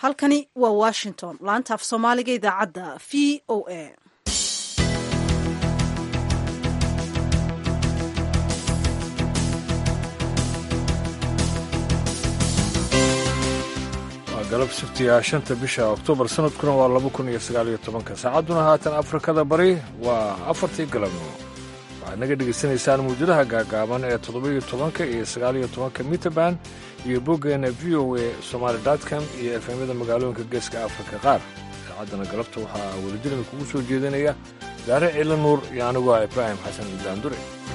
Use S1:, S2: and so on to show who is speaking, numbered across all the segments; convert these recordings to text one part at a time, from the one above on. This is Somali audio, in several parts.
S1: halkani waa washington laanta af soomaaliga idaacadda v o a
S2: waa galab sabtiga shanta bisha oktoobar sanadkuna waa laba kun iyo sagaal iyo tobanka saacadduna haatan afrikada bari waa afartii galabnimo waxaad naga dhegaysanaysaan mawjadaha gaagaaban ee toddoba-iyo tobanka iyo sagaaliyo tobanka miterban iyo boggeena v o a somaali com iyo efemyada magaalooyinka geeska afrika qaar idaacaddana galabta waxaa welijiran kugu soo jeedinaya daare ciila nuur iyo aniguo ibraahim xasan ibraandure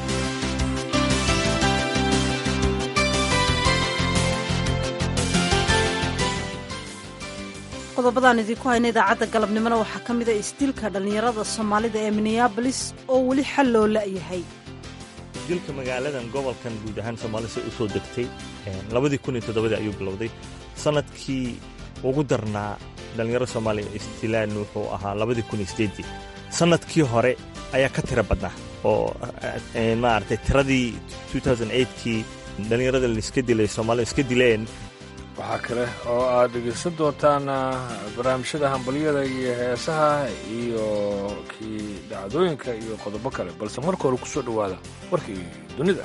S1: qodobadaan idinku hayna idaacadda galabnimona waxaa ka mid a isdilka dhallinyarada soomaalida ee minneabolis oo weli xal loo la'yahay
S3: dilka magaaladan gobolkan guud ahaan soomaalida u soo degtay labadii kun iyo toddobadii ayuu bilowday sanadkii ugu darnaa dhallinyaro soomaaliya istilaan wuxuu ahaa labadii kun iyo sideedii sanadkii hore ayaa ka tira badnaa oo maaragtay tiradii kii dhallinyarada laiska dilay soomaalida iska dileen
S2: waxaa kale oo aad dhegaysan doontaan barnaamijyada hambalyada iyo heesaha iyo kii dhacdooyinka iyo qodobo kale balse marka hore ku soo dhowaada warkii dunida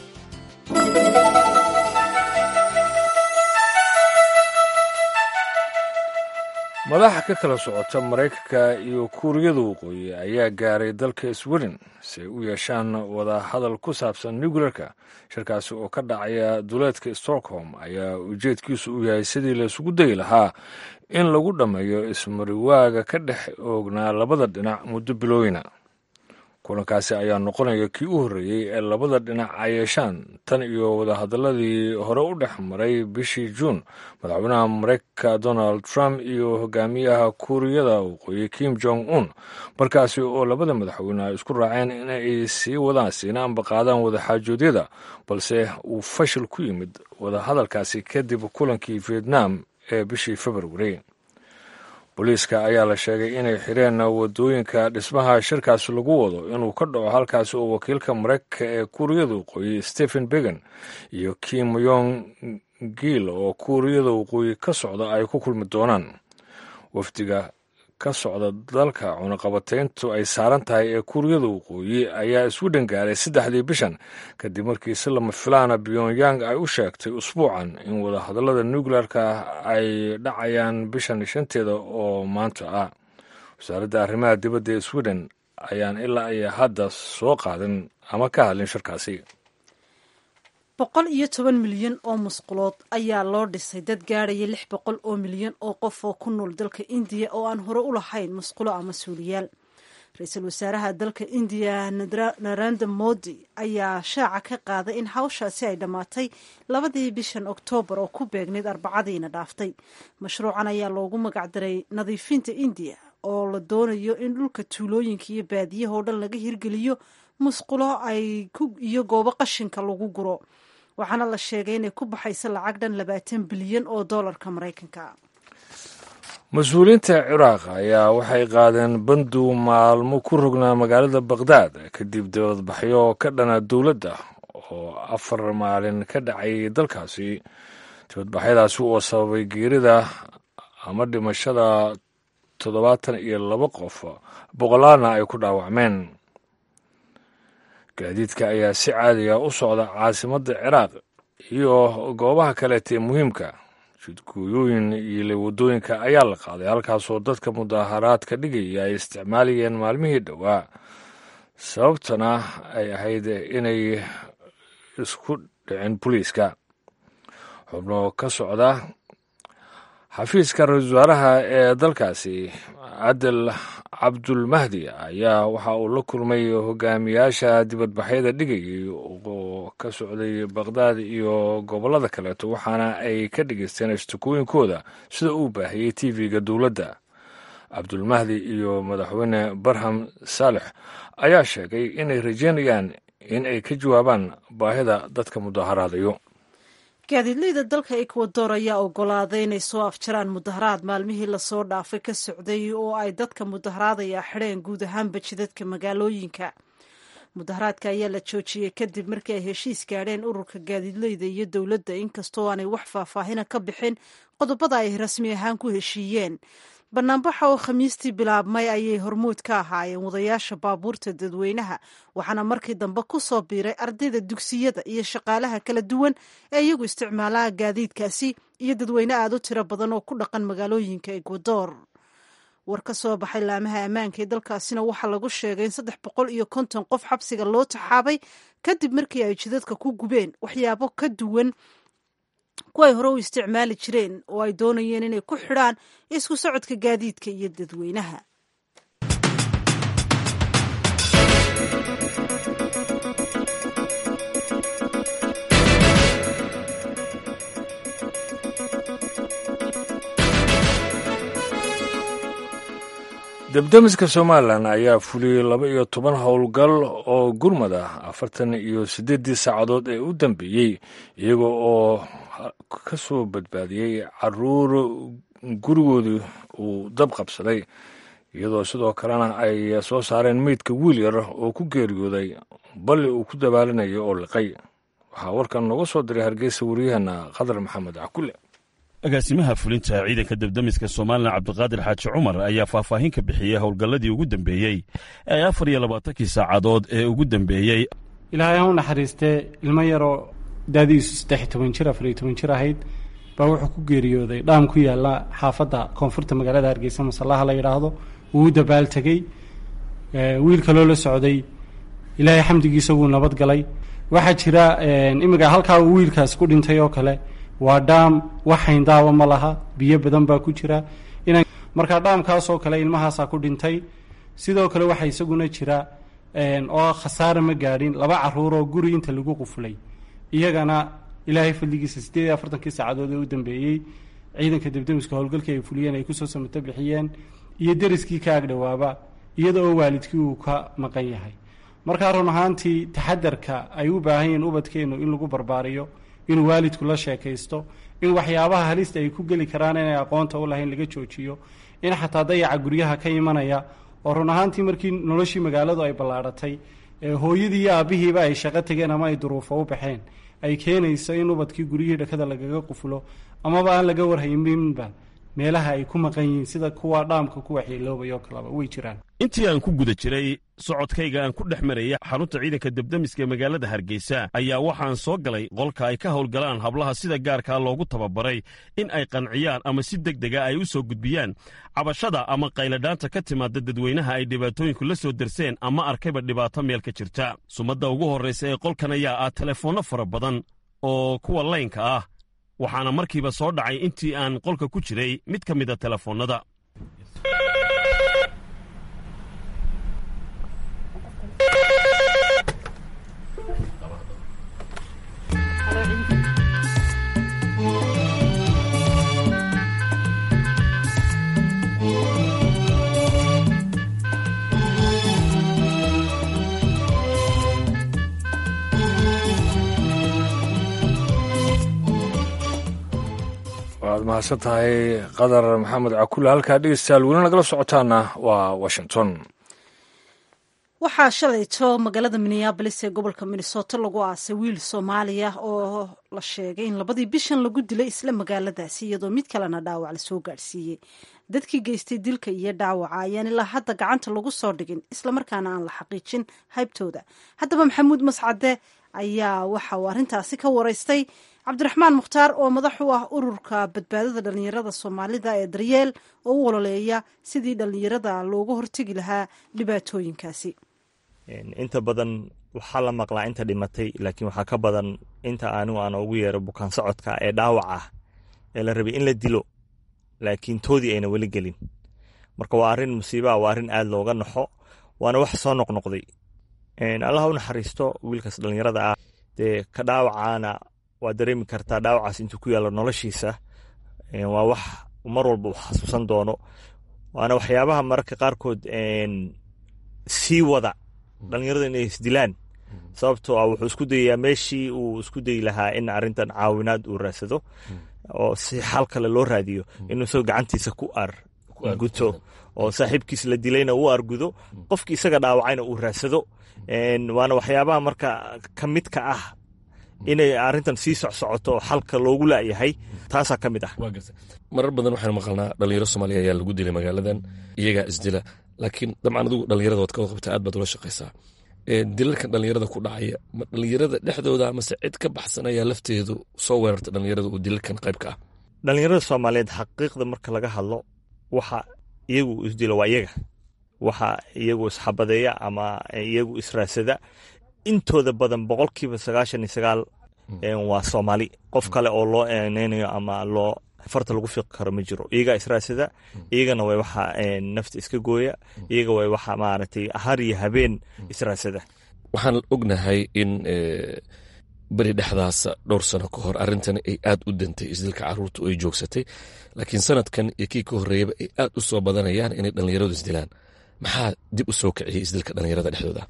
S2: madaxa ka kala socota maraykanka iyo kuuriyada waqooyi ayaa gaaray dalka sweden si ay u yeeshaan wadahadal ku saabsan nuclearka shirkaasi oo ka dhacaya duleedka stockholm ayaa ujeedkiisu u yahay sidii laysugu dayi lahaa in lagu dhammeeyo ismariwaaga ka dhex oognaa labada dhinac muddo bilooyina kulankaasi ayaa noqonaya kii u horreeyey ee labada dhinac ay yeeshaan tan iyo wadahadaladii hore u dhex maray bishii juun madaxweynaha maraykanka donald trump iyo hogaamiyaha kuuriyada waqooyi kim jong un markaasi oo labada madaxweyne ay isku raaceen in ay sii wadaan siina amba qaadaan wadaxaajoodyada balse uu fashil ku yimid wadahadalkaasi kadib kulankii vietnam ee bishii februari booliiska ayaa la sheegay inay xireen wadooyinka dhismaha shirkaasi lagu wado inuu ka dhaco halkaasi oo wakiilka maraykanka ee kuuriyada waqooyi stephen began iyo kim yong giil oo kuuriyada waqooyi ka socda ay ku kulmi doonaan wafdiga ka socda dalka cunaqabatayntu ay saaran tahay ee kuuriyada waqooyi ayaa isku dhangaaray saddexdii bishan kadib markii si lama filaana pyongyang ay u sheegtay usbuucan in wadahadallada nuclearka ay dhacayaan bishan shanteeda oo maanta ah wasaaradda arrimaha dibadda ee sweden ayaan ilaa iyo hadda soo qaadin ama ka hadlin shirkaasi
S1: boqol iyo toban milyan oo musqulood ayaa loo dhisay dad gaadhaya lix boqol oo milyan oo qof oo ku nool dalka indiya oo aan hore u lahayn musqulo ama suuliyaal ra-iisul wasaaraha dalka indiya naranda modi ayaa shaaca ka qaaday in hawshaasi ay dhammaatay labadii bishan oktoobar oo ku beegnayd arbacadiina dhaaftay mashruucan ayaa loogu magacdaray nadiifinta indiya oo la doonayo in dhulka tuulooyinka iyo baadiyaha oo dhan laga hirgeliyo musqulo ay iyo goobo qashinka lagu guro waxaana la sheegay inay ku baxayso lacag dhan labaatan bilyan oo doolarka maraykanka
S2: mas-uuliyiinta ciraaq ayaa waxay qaadeen bandu maalmo ku rognaa magaalada bakhdad kadib dibadbaxyo ka dhana dowladda oo afar maalin ka dhacay dalkaasi dibadbaxyadaasi oo sababay geerida ama dhimashada toddobaatan iyo laba qof boqolaalna ay ku dhaawacmeen gaadiidka ayaa si caadiga u socda caasimadda ciraaq iyo goobaha kaleeta ee muhiimka jidgooyooyin iyo waddooyinka ayaa la qaaday halkaasoo dadka mudaaharaadka dhigaya ay isticmaalayeen maalmihii dhowaa sababtana ay ahayd inay isku dhicin boliiska xubno ka socda xafiiska ra-iisul wasaaraha ee dalkaasi cadel cabdulmahdi ayaa waxa uu la kulmay hogaamiyaasha dibadbaxyada dhigayay oo ka socday bakhdad iyo gobollada kaleeto waxaana ay ka dhegaysteen istikooyinkooda sida uu baahiyey tv-ga dowladda cabdulmahdi iyo madaxweyne barham saalex ayaa sheegay inay rajeynayaan in ay ka jawaabaan baahida dadka mudaharaadayo
S1: gaadiidleyda dalka ekwador ayaa ogolaaday inay soo afjaraan mudaharaad maalmihii lasoo dhaafay ka socday oo ay dadka mudaharaadaya xidheen guud ahaanba jidadka magaalooyinka mudaharaadka ayaa la joojiyey kadib markii ay heshiis gaadheen ururka gaadiidleyda iyo dowladda inkastoo aanay wax faahfaahina ka bixin qodobada ay rasmi ahaan ku heshiiyeen banaanbaxa oo khamiistii bilaabmay ayay hormuud ka ahaayeen wadayaasha baabuurta dadweynaha waxaana markii dambe ku soo biiray ardayda dugsiyada iyo shaqaalaha kala duwan ee iyagu isticmaalaha gaadiidkaasi iyo dadweyne aad u tiro badan oo ku dhaqan magaalooyinka ekwador war ka soo baxay laamaha ammaanka ee dalkaasina waxaa lagu sheegay in saddex boqol iyo konton qof xabsiga loo taxaabay kadib markii ay jidadka ku gubeen waxyaabo ka duwan kuway hore u isticmaali jireen oo ay doonayeen inay ku xidhaan isku socodka gaadiidka iyo dadweynaha
S2: debdemiska somalilan ayaa fuliyey laba iyo toban howlgal oo gurmad ah afartan iyo siddeeddii saacadood ee u dambeeyey iyaga oo ka soo badbaadiyey caruur gurigoodu uu dab qabsaday iyadoo sidoo kalena ay soo saareen meydka wiil yar oo ku geeriyooday balli uu ku dabaalinayo oo liqay waxaa warkan nooga soo diray hargeysa wariyaheenna khadar maxamed cakule
S4: agaasimaha fulinta ciidanka debdemiska somalilan cabdiqaadir xaaji cumar ayaa faahfaahin ka bixiyey howlgalladii ugu dambeeyey ee afar iyo labaatankii saacadood ee ugu dambeeyey
S5: ilaahay ha u naxariistee ilmo yaroo daadiisu saddex iyo toban jir afar iyo toban jir ahayd baa wuxuu ku geeriyooday dhaam ku yaalla xaafadda koonfurta magaalada hargeysa masallaha la yidhaahdo wuu u dabaaltegey wiil kaloo la socday ilaahay xamdigiisa wuu nabad galay waxaa jira imika halkaa uu wiilkaas ku dhintay oo kale waa dhaam wax hayndaaba ma laha biyo badan baa ku jira markaa dhaamkaasoo kale ilmahaasaa ku dhintay sidoo kale waxaa isaguna jira oo khasaare ma gaadhin laba caruuroo guri inta lagu qufulay iyagana ilaahay fadligiisa siddeed iyo afartankii saacadood ee u dambeeyey ciidanka debdemiska howlgalkii ay fuliyeen ay kusoo samato bixiyeen iyo deriskii ka agdhowaaba iyada oo waalidkii uu ka maqan yahay markaa run ahaantii taxadarka ay u baahan yihiin ubadkeennu in lagu barbaariyo inuu waalidku la sheekaysto in waxyaabaha halista ay ku geli karaan inay aqoonta u lahayn laga joojiyo in xataa dayaca guryaha ka imanaya oo run ahaantii markii noloshii magaaladu ay ballaadhatay hooyadii iyo aabbihiiba ay shaqo tegeen ama ay duruufo u baxeen ay keenayso in ubadkii guryihii dhakada lagaga qufulo amaba aan laga warhayminba meelaha ay ku maqan yihiin sida kuwa dhaamka ku waxyeeloobay oo kaleba way jiraan
S4: intii aan ku guda jiray socodkayga aan ku dhex maraya xarunta ciidanka debdemiska ee magaalada hargeysa ayaa waxaan soo galay qolka ay ka howlgalaan hablaha sida gaarkaa loogu tababaray in ay qanciyaan ama si deg dega ay u soo gudbiyaan cabashada ama qayladhaanta ka timaada dadweynaha ay dhibaatooyinku la soo derseen ama arkayba dhibaato meel ka jirta sumadda ugu horraysa ee qolkan ayaa ah telefoonno fara badan oo kuwa laynka ah waxaana markiiba soo dhacay intii aan qolka ku jiray mid ka mida telefoonnada
S2: waad mahadsan tahay qadar maxamed cakule halkaa dhegeystayaal weli nagala socotaana waa washington
S1: waxaa shalayto magaalada minneabolis ee gobolka minnesota lagu aasay wiil soomaaliya oo la sheegay in labadii bishan lagu dilay isla magaaladaasi iyadoo mid kalena dhaawac lasoo gaadhsiiyey dadkii geystay dilka iyo dhaawaca ayaan ilaa hadda gacanta lagu soo dhigin islamarkaana aan la xaqiijin haybtooda haddaba maxamuud mascade ayaa waxa uu arrintaasi ka waraystay cabdiraxmaan mukhtaar oo madax u ah ururka badbaadada dhallinyarada soomaalida ee daryeel oo u ololeeya sidii dhallinyarada looga hortegi lahaa dhibaatooyinkaasi
S3: inta badan waxaa la maqlaa inta dhimatay laakiin waxaa ka badan inta anigu aan ugu yeero bukaan socodka ee dhaawac ah ee la rabay in la dilo laakiin toodii ayna weli gelin marka waa arrin musiibaa waa arrin aad looga naxo waana wax soo noqnoqday allah u naxariisto wiilkaas dhallinyarada ah dee ka dhaawacaana waa dareemi kartaa dhaawacaas intuu ku yaalo noloshiisa waa wax mar walba uu xasuusan doono waana waxyaabaha mararka qaarkood sii wada dhalinyarada inay isdilaan sababtoo ah wuxuu isku dayayaa meeshii uu isku dayi lahaa in arrintan caawinaad uu raadsado oo si xal kale loo raadiyo inuu isagoo gacantiisa ku arguto oo saaxiibkiis la dilayna uu argudo qofkii isaga dhaawacayna uu raadsado waana waxyaabaha marka ka midka ah inay arrintan sii socsocoto oo xalka loogu laayahay taasaa ka mid ah
S6: marar badan waxaanu maqalnaa dhalinyaro soomaaliya ayaa lagu dilay magaaladan iyagaa isdila laakiin dabcan adigu dhalinyarada waad ka wad qabtaa aad baad ula shaqaysaa dilalkan dhalinyarada ku dhacaya ma dhalinyarada dhexdooda amase cid ka baxsan ayaa lafteedu soo weerarta dhalinyarada uu dilalkan qayb ka ah
S3: dhalinyarada soomaaliyeed xaqiiqda marka laga hadlo waxa iyagu isdilo waa iyaga waxa iyagu isxabadeeya ama iyagu israasada intooda badan boqolkiiba sagaashan iyo sagaal waa soomaali qof kale oo loo eeneynayo ama loo farta lagu fiiqi karo ma jiro iyagaa israasada iyagana way waxa nafta iska gooya iyaga way waxa maaragtay har iyo habeen israasada
S6: waxaan ognahay in beri dhexdaasa dhowr sano ka hor arrintan ay aad u dantay isdilka caruurta oo ay joogsatay laakiin sanadkan iyo kii ka horreeyaba ay aad u soo badanayaan inay dhallinyaradu isdilaan maxaa dib u soo kiciyey isdilka dhallinyarada dhexdooda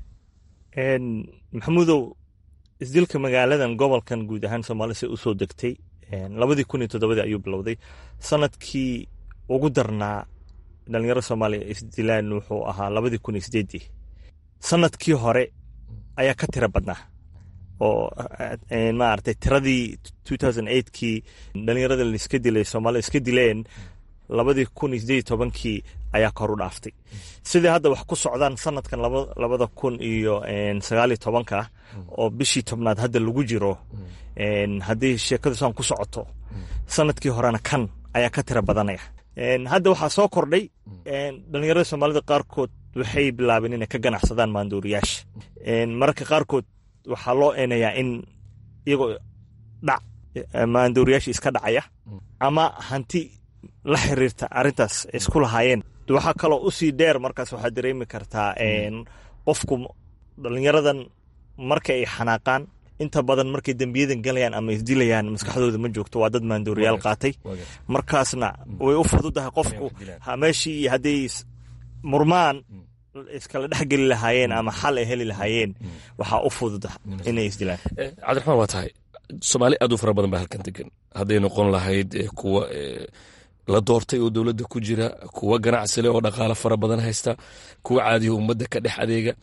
S3: maxamuudow isdilka magaaladan gobolkan guud ahaan soomaalise usoo degtay labadii kun iyo toddobadii ayuu bilowday sanadkii ugu darnaa dhalinyaro soomaaliya isdilaan wuxuu ahaa labadii kun iyo sideedii sanadkii hore ayaa ka tira badnaa oo maaragtay tiradii two thousand eightkii dhalinyarada laiska dilay soomaalida iska dileen labadii kun iyo sideed iyo tobankii ayaa kor u dhaaftay sidai hadda wax ku socdaan sanadkan labada kun iyo sagaaliyo tobanka oo bishii tobnaad hadda lagu jiro haddii sheekadu saan ku socoto sanadkii horena kan ayaa ka tira badanaya hadda waxaa soo kordhay dhalinyarada soomaalida qaarkood waxay bilaabeen inay ka ganacsadaan maandooriyaasha mararka qaarkood waxaa loo eenayaa in iyagoo dhac maandooriyaasha iska dhacaya ama hanti la xiriirta arrintaas isku lahaayeen waxaa kaloo usii dheer markaas waxaad dareemi kartaa qofku dhalinyaradan marka ay xanaaqaan inta badan markay dembiyadan galayaan ama isdilayaan maskaxdooda ma joogto waa dad maandooriyaal qaatay markaasna way u fududahay qofku meeshii iyo hadday murmaan iskala dhexgeli lahaayeen ama xal ay heli lahaayeen waxaa u fududa inay isdilaan
S6: cabdiraxmaan waa tahay soomaali aad u fara badan baa halkan degan hadday noqon lahayd kuwa la doortay oo dowladda ku jira kuwa ganacsile oo dhaqaalo fara badan haysta kuwa caadiyo ummadda ka dhex adeega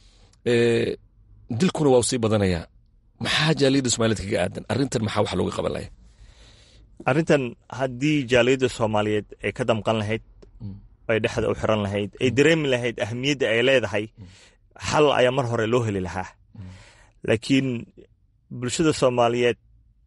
S6: dilkuna waa u sii badanayaa maxaa jaaliyadda soomaaliyed kaga aadan arrintan maxaa wax looga qaban laya
S3: arrintan haddii jaaliyadda soomaaliyeed ay ka damqan lahayd ay dhexda u xiran lahayd ay dareemi lahayd ahamiyadda ay leedahay xal ayaa mar hore loo heli lahaa laakiin bulshada soomaaliyeed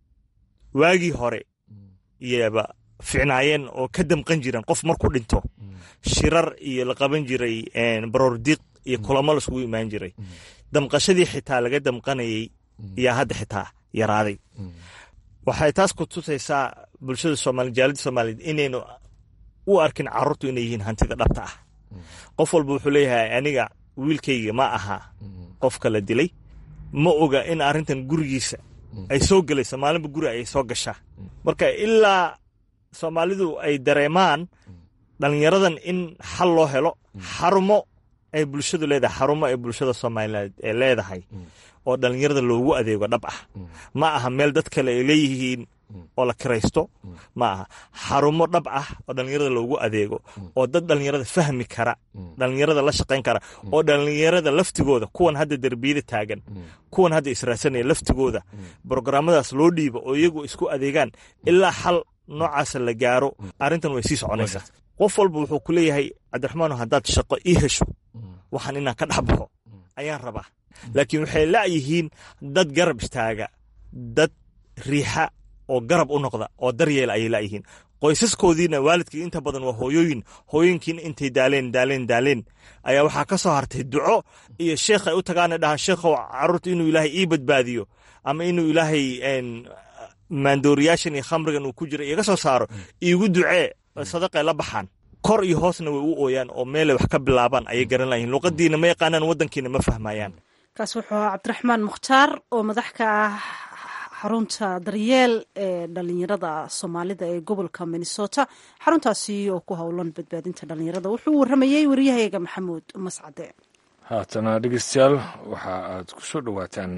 S3: waagii hore iyaba ficnaayeen oo ka damqan jireen qof markuu dhinto shirar iyo la qaban jiray baroordiiq iyo kulamo laiskugu imaan jiray damqashadii xitaa laga damqanayay yaa hadda xitaa yaraaday waxay taas ku tusaysaa bulshada soomaliya jaalida soomaaliyeed inaynu u arkin carruurtu inay yihiin hantida dhabta ah qof walba wuxuu leeyahay aniga wiilkayga ma aha qofka la dilay ma oga in arrintan gurigiisa ay soo gelayso maalinba guri ay soo gashaa marka ilaa soomaalidu ay dareemaan dhalinyaradan in xal loo helo xarumo ay bulshadu leedahay xarumo ay bulshada soomaaliyeed ee leedahay oo dhalinyarada loogu adeego dhab ah ma aha meel dad kale ay leeyihiin oo la kiraysto ma aha xarumo dhab ah oo dhalinyarada loogu adeego oo dad dhalinyarada fahmi kara dhalinyarada la shaqayn kara oo dhalinyarada laftigooda kuwan hadda derbiyada taagan kuwan hadda israadsanaya laftigooda brograamadaas loo dhiibo oo iyagu isku adeegaan ilaa xal noocaasa la gaaro arrintan way sii soconaysaa qof walba wuxuu ku leeyahay cabdiraxmaan haddaad shaqo ii hesho waxaan inaan ka dhex baxo ayaan rabaa laakiin waxay la'yihiin dad garab istaaga dad riixa oo garab u noqda oo daryeela ayay la'yihiin qoysaskoodiina waalidkii inta badan waa hooyooyin hooyooyinkiina intay daaleen daaleen daaleen ayaa waxaa ka soo hartay duco iyo sheekh ay u tagaana dhahaan sheekhow carruurta inuu ilaahay ii badbaadiyo ama inuu ilaahay maandooriyaashan iyo khamrigan uu ku jira iga soo saaro iigu ducee sadaqay la baxaan kor iyo hoosna way u ooyaan oo meelay wax ka bilaabaan ayay garan layihin luqadiina ma yaqaanaan waddankiina ma fahmayaan
S1: kaas wuxuu ahaa cabdiraxmaan mukhtaar oo madax ka ah xarunta daryeel ee dhalinyarada soomaalida ee gobolka minnesota xaruntaasi oo ku howlan badbaadinta dhalinyarada wuxuu waramayey waryahayaga maxamuud mascade
S2: haatana dhegeystayaal waxa aad ku soo dhowaataan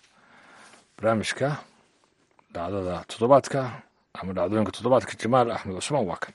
S2: barnaamijka dhacdada toddobaadka ama dhacdooyinka toddobaadka jamaal axmed cusmaan waa kan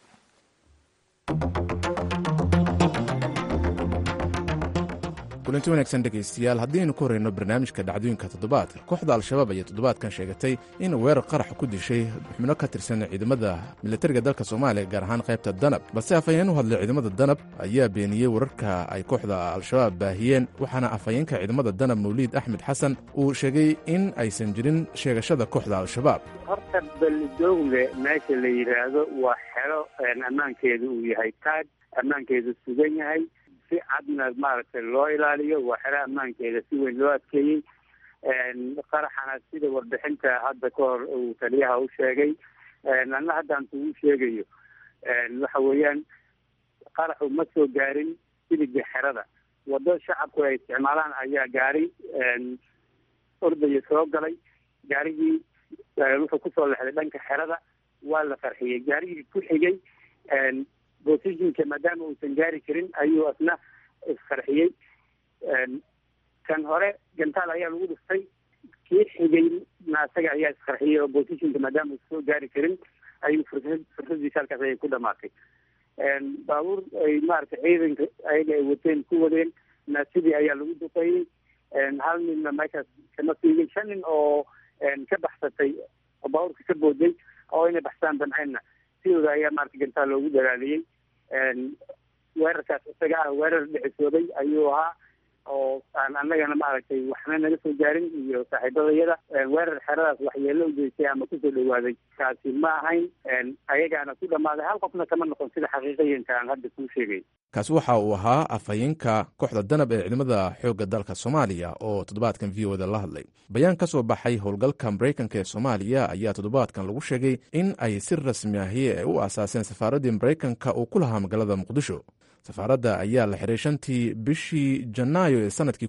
S7: kulanti wanaagsan dhegaystayaal haddiaynu ku horeyno barnaamijka dhacdooyinka toddobaadka kooxda al-shabaab ayaa toddobaadkan sheegatay in weerar qarax ku dishay xubno ka tirsan ciidamada militariga dalka soomaaliya gaar ahaan qaybta danab balse afhayeen u hadlay ciidamada danab ayaa beeniyey wararka ay kooxda al-shabaab baahiyeen waxaana afhayeenka ciidamada danab mawliid axmed xasan uu sheegay in aysan jirin sheegashada kooxda al-shabaab
S8: horta balidoogle meesha la yidhaahdo waa xero ammaankeedu uu yahay taag ammaankeedu sugan yahay si cadna maaragtay loo ilaaliyo waa xero ammaankeeda si weyn loo adkeeyey qaraxana sida warbixinta hadda ka hor uu taliyaha u sheegay anna haddaan kugu sheegayo waxa weeyaan qaraxu ma soo gaarin sidiga xerada wado shacabku ay isticmaalaan ayaa gaari ordaya soo galay gaarigii wuxuu kusoo lexday dhanka xerada waa la qarxiyey gaarigii ku xigay positionka maadaama uusan gaari karin ayuu asna isqarxiyey kan hore gantaal ayaa lagu dhiftay kii xigayna asaga ayaa isqarxiyey oo positionka maadaama uusan soo gaari karin ayuu fursad fursadiisa halkaas ayay ku dhamaatay baabuur ay maaragtay ciidanka ayaga ay wateen ku wadeen na sidii ayaa lagu duqeeyey hal ninna meeshaas kama siigin shan nin oo ka baxsatay oo baabuurka ka booday oo inay baxsaan damceenna sidooda ayaa maarata gantaal loogu dalaaliyey weerarkaas isaga ah weerar dhicisooday ayuu ahaa oo aan annagana maaragtay waxna naga soo gaarin iyo saaxiibadayada weerar xeradaas waxyeelo u geystay ama kusoo dhawaaday kaasi ma ahayn ayagaana ku dhammaaday hal qofna kama noqon sida xaqiiqayanka aan hadda kuu sheegay
S7: kaasi waxa uu ahaa afhayeenka kooxda danab ee ciidamada xoogga dalka soomaaliya oo toddobaadkan v o da la hadlay bayaan ka soo baxay howlgalka maraykanka ee soomaaliya ayaa toddobaadkan lagu sheegay in ay si rasmi ahi ay u aasaaseen safaaraddii maraykanka uu ku lahaa magaalada muqdisho safaaradda ayaa la xiray shantii bishii janaayo ee sanadkii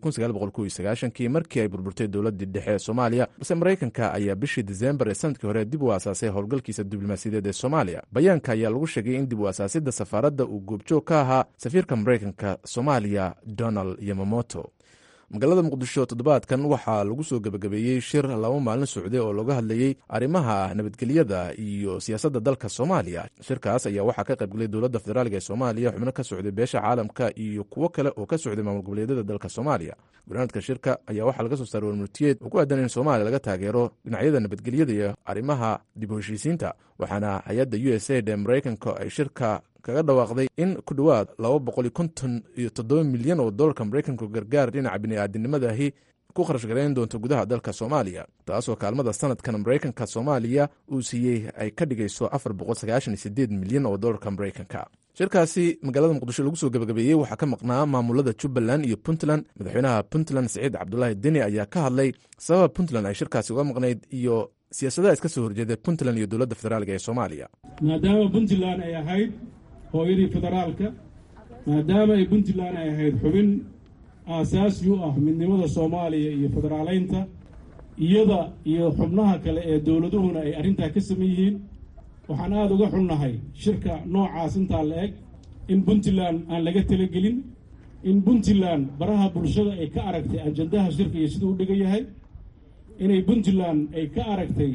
S7: kii markii ay burburtay dowladdii dhexe ee soomaaliya balse maraykanka ayaa bishii disembar ee sanadkii hore dib u aasaasay howlgalkiisa diblomaasiyadeed ee soomaaliya bayaanka ayaa lagu sheegay in dib u aasaasidda safaaradda uu goobjoog ka ahaa safiirka maraykanka soomaaliya donald yamamoto magaalada muqdisho toddobaadkan waxaa lagu soo gebagabeeyey shir laba maalin socday oo looga hadlayey arrimaha nabadgelyada iyo siyaasadda dalka soomaaliya shirkaas ayaa waxaa ka qaybgelay dowladda federaalk ee soomaaliya xubno ka socday beesha caalamka iyo kuwo kale oo ka socday maamul goboleedyada dalka soomaaliya gurnaadka shirka ayaa waxaa laga soo saaray warmurtiyeed oo ku aadan in soomaaliya laga taageero dhinacyada nabadgelyada iyo arrimaha dib u heshiisiinta waxaana hay-adda u s aid ee maraykanka ay shirka kaga dhawaaqday in ku dhowaad laba boqol iyo konton iyo toddoba milyan oo dollarka maraykanku gargaar dhinaca bini'aadinimadahi ku kharash garayn doonto gudaha dalka soomaaliya taasoo kaalmada sanadkan maraykanka soomaaliya uu siiyey ay ka dhigayso afar boqol sagaashan iyo sideed milyan oo dollarka maraykanka shirkaasi magaalada muqdisho lagu soo gebagabeeyey waxaa ka maqnaa maamulada jubbaland iyo puntland madaxweynaha puntland siciid cabdulaahi deni ayaa ka hadlay sababa puntland ay shirkaasi uga maqnayd iyo siyaasadaha iska soo horjeeda puntland iyo dowladda federaalk ee soomaaliya
S9: maadaama puntland ay ahayd hooyadii federaalka maadaama ay puntland ay ahayd xubin aasaasi u ah midnimada soomaaliya iyo federaaleynta iyada iyo xubnaha kale ee dowladuhuna ay arrintaa ka saman yihiin waxaan aada uga xunnahay shirka noocaas intaa la eg in puntland aan laga talagelin in puntland baraha bulshada ay ka aragtay ajandaha shirka iyo siduu u dhigan yahay inay puntland ay ka aragtay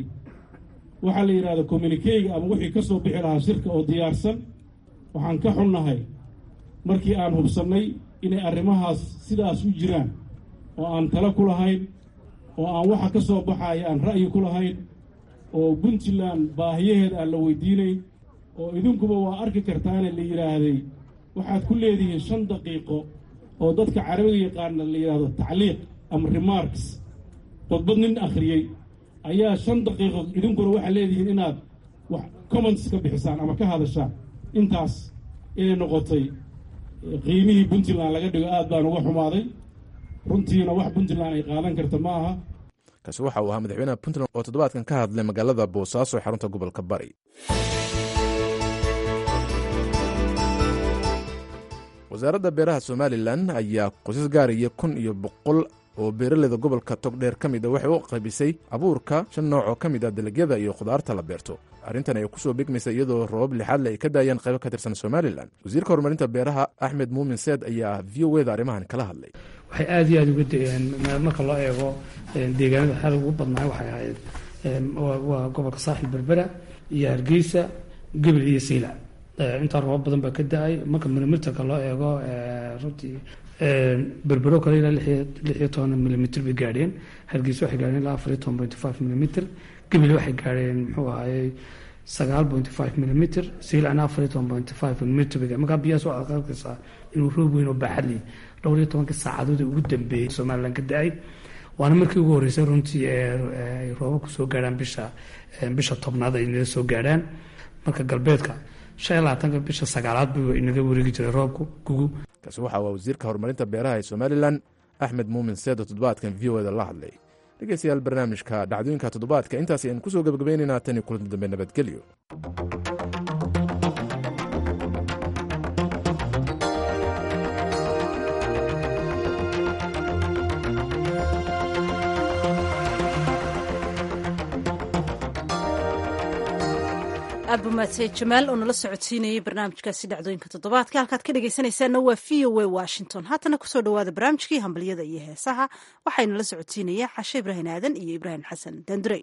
S9: waxaa la yidhahda communikeyga ama wixii ka soo bixi lahaa shirka oo diyaarsan waxaan ka xunnahay markii aan hubsannay inay arrimahaas sidaas u jiraan oo aan talo ku lahayn oo aan waxa ka soo baxaya aan ra'yi ku lahayn oo puntland baahiyaheeda aan la weydiinayn oo idinkuba waa arki kartaane la yidhaahday waxaad ku leedihiin shan daqiiqo oo dadka carabiga yaqaana la yidhaahdo tacliiq ama remarks khudbad nin akhriyey ayaa shan daqiiqo idinkuna waxaad leedihiin inaad wax comments ka bixisaan ama ka hadashaan intaas inay noqotay qiimihii puntland laga dhigo aad baan uga xumaaday runtiina wax puntland ay qaadan karta ma aha
S7: kaasi waxa uu ahaa madaxweynaha puntland oo toddobaadkan ka hadlay magaalada boosaaso ee xarunta gobolka bari wasaaradda beeraha somalilan ayaa qoysas gaaraya kun iyo boqol oo beeraleyda gobolka togdheer ka mid a waxay u qaybisay abuurka shan nooc oo ka mid ah dalagyada iyo khudaarta la beerto arrintan ay kusoo begmaysa iyadoo roobab lixaadle ay ka daayeen qaybo ka tirsan somalilan wasiirka horumarinta beeraha axmed muumin seed ayaa v o eda arrimahan kala hadlay
S10: waxay aada iyo aada uga dayeen marka loo eego deegaanada xal ugu badnaa waxay ahayd waa gobolka saaxil berbera iyo hargeysa gebil iyo sayla intaa roobab badan baa ka da-ay marka mirmirtanka loo eego runtii berbero kale ilaa lix iyo toban milimitr bay gaadheen hargeysa waxay gaadheen ilaa afar iyo toban point five milimitr gabil waxay gaadheen muxuu ahaayey sagaal point five milimitr siilacna afar iyo toban point five milimitr bay markaa biyahaas waxaad arkaysaa inuu roob weyn oo baaxad leh dhowr iyo tobankii saacadood ee ugu dambeeyey somalilan ka da-ay waana markii ugu horreysay runtii ay roobabku soo gaadhaan bisha bisha tobnaad ay inaga soo gaadhaan marka galbeedka shan iyo labaatanka bisha sagaalaad buu inaga wareegi jiray roobku gugu
S7: kaasi waxa waa wasiirka horumarinta beeraha ee somalilan axmed muumin seedo toddobaadkan v o da la hadlay dhegeystayaal barnaamijka dhacdooyinka toddobaadka intaas ayaan kusoo gebagabaynaynaa tan iyo kulanti dambe nabadgelyo
S1: aad buu mahadsaned jamaal oo nala socodsiinayay barnaamijkaasi dhacdooyinka toddobaadka halkaad ka dhegaysanaysaanna waa v o a washington haatana kusoo dhawaada barnaamijkii hambalyada iyo heesaha waxayna la socodsiinaya xashe ibrahin aadan iyo ibraahim xasan dandurey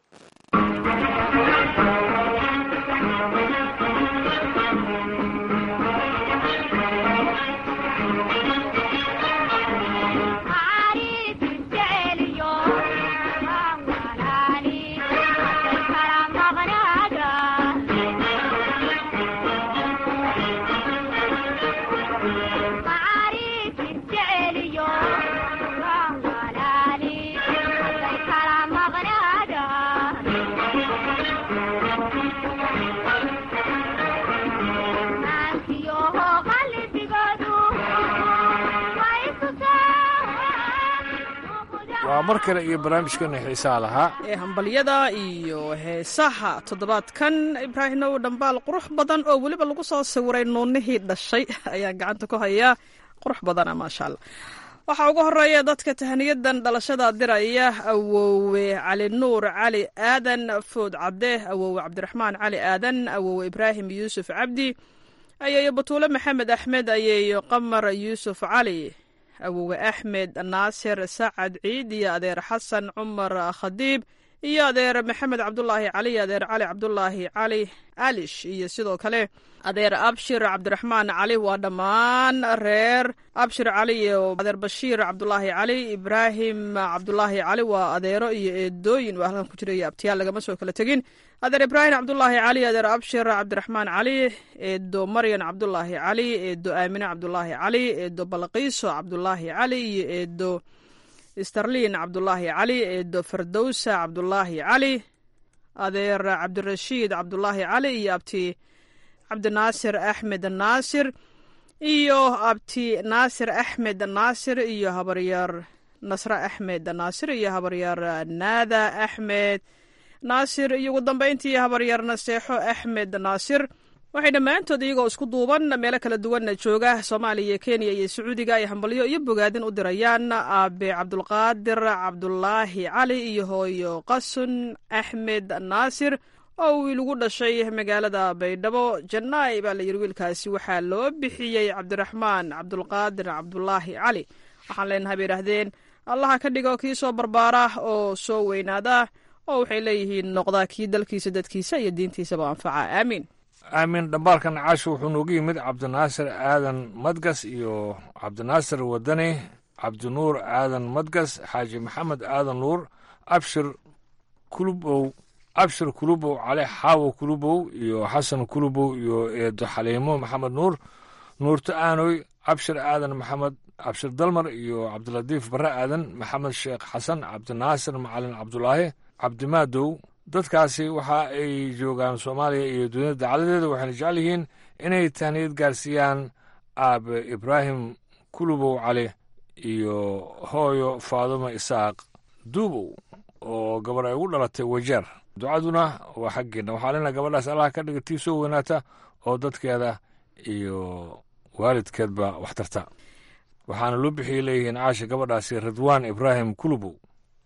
S2: waa mar kale iyo barnaamijkana xiisaha lahaa
S11: ee hambalyada iyo heesaha toddobaadkan ibraahimow dhambaal qurux badan oo weliba lagu soo sawiray nuunihii dhashay ayaan gacanta ku hayaa qurux badana maasha allah waxaa ugu horeeya dadka tahniyadan dhalashada diraya awowe cali nuur cali aadan food cadde awowe cabdiraxmaan cali aadan awowe ibraahim yuusuf cabdi ayeeyo batuule maxamed axmed ayeeyo qamar yuusuf cali awowe axmed naasir sacad ciid iyo adeer xasan cumar khadiib iyo adeer maxamed cabdulaahi cali iyo adeer cali cabdulaahi cali alish iyo sidoo kale adeer abshir cabdiraxmaan cali waa dhammaan reer abshir cali iyo adeer bashiir cabdulaahi cali ibraahim cabdulaahi cali waa adeero iyo eedooyin waa halkan ku jira iyo abtiyaal lagama soo kala tegin adeer ibraahim cabdulaahi cali adeer abshir cabdiraxmaan cali eedo maryan cabdulaahi cali eedo aamine cabdulaahi cali eedo balqiiso cabdulaahi cali iyo eedo starlin cabdulaahi cali eedo fardowsa cabdulaahi cali adeer cabdirashiid cabdulaahi cali iyo abti cabdinaasir axmed naasir iyo abti naasir axmed naasir iyo habaryar nasre axmed naasir iyo habaryar naada axmed naasir iyo ugu dambeyntii habaryar naseexo axmed naasir waxay dhammaantood iyagoo isku duuban meelo kala duwanna jooga soomaaliya kenya iyo sacuudiga ay hambalyo iyo bogaadin u dirayaan aabe cabdulqaadir cabdulaahi cali iyo hooyo qasun axmed naasir oo wiil ugu dhashay magaalada baydhabo jannaay baa la yidhi wiilkaasi waxaa loo bixiyey cabdiraxmaan cabdulqaadir cabdulaahi cali waxaan leenahay bay idhaahdeen allaha ka dhigo kii soo barbaara oo soo weynaada oo waxay leeyihiin noqdaa kii dalkiisa dadkiisa iyo diintiisaba anfaca aamiin
S2: aamin dhambaalkan caashi wuxuu noogu yimid cabdinaasir aadan madgas iyo cabdinaasir wadani cabdinuur aadan madgas xaaji maxamed aadan nuur abshir kulubow abshir kulubow cali xaawo kulubow iyo xasan kulubow iyo eedo xaliimo maxamed nuur nuurto aanoy abshir aadan maxamed abshir dalmar iyo cabdilatiif barre aadan maxamed sheekh xasan cabdinaasir macalin cabdulaahi cabdimaadow dadkaasi waxa ay joogaan soomaaliya iyo dunida dacaladeeda waxayna jecel yihiin inay tahniyad gaarsiiyaan aabe ibraahim kulubow cali iyo hooyo faadumo isaaq duubow oo gabar ay ugu dhalatay wajeer ducaduna waa xaggeenna waxaa lena gabadhaas allah ka dhiga tii soo weynaata oo dadkeeda iyo waalidkeedba wax tarta waxaana loo bixiyay leeyihiin caasha gabadhaasi ridwaan ibraahim kulubow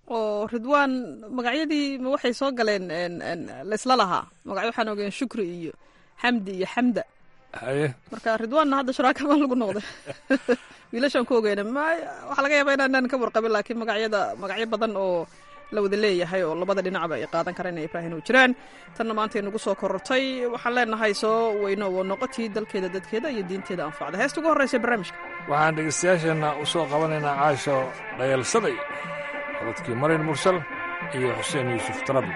S11: oo ridwaan magacyadii ma waxay soo galeen laysla lahaa magacyo waxaan ogeen shukri iyo xamdi iyo xamda
S2: haye
S11: marka ridwaanna hadda sharaakama lagu noqday wiilashaan ku ogeyna ma waxaa laga yaabaa inaanan ka warqabin laakiin magacyada magacyo badan oo la wada leeyahay oo labada dhinacba ay qaadan karaan inay ibraahin u jiraan tanna maanta inagu soo korortay waxaan leenahay soo weyno oo noqotii dalkeeda dadkeeda iyo diinteeda anfacda heesta ugu horreysa barnaamijka
S2: waxaan dhegaystayaasheenna u soo qabanaynaa caasho dhayalsaday codadkii marin mursal iyo xuseen yuusuf tarabi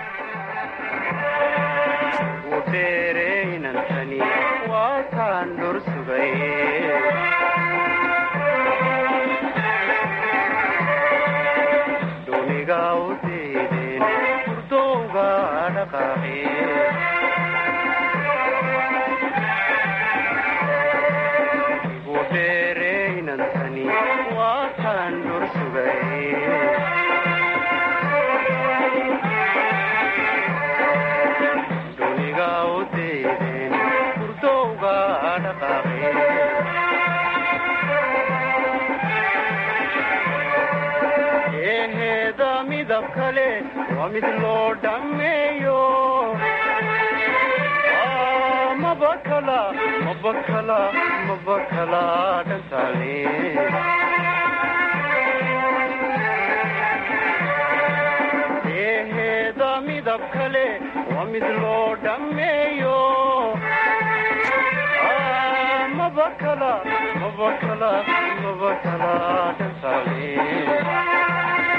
S12: wubeereynantani waa kaan dhur sugay duniga u diideen hurdowga dhaqaaqi wubeereynantani waa kaan dhur sugay duniga u diideen hurdowga dhaqaaqi eheeda midab kale waa mid loo dhammeeyo mabakala mabakala mabakala dhantaale eheeda midab kale waa mid loo dhammeeyo mabakala mabakala mabakala dhantaale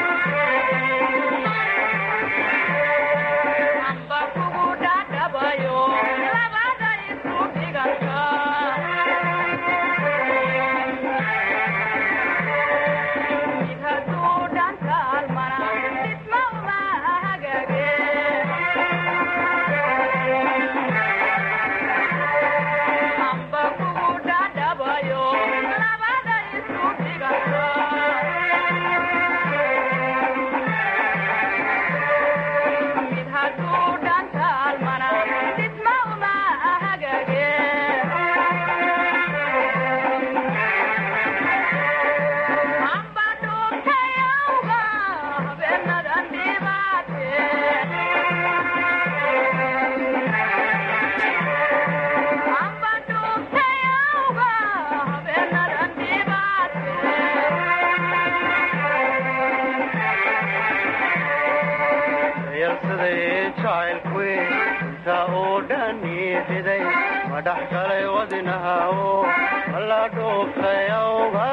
S12: madhax galay wadinahawo mala dhuuftayawga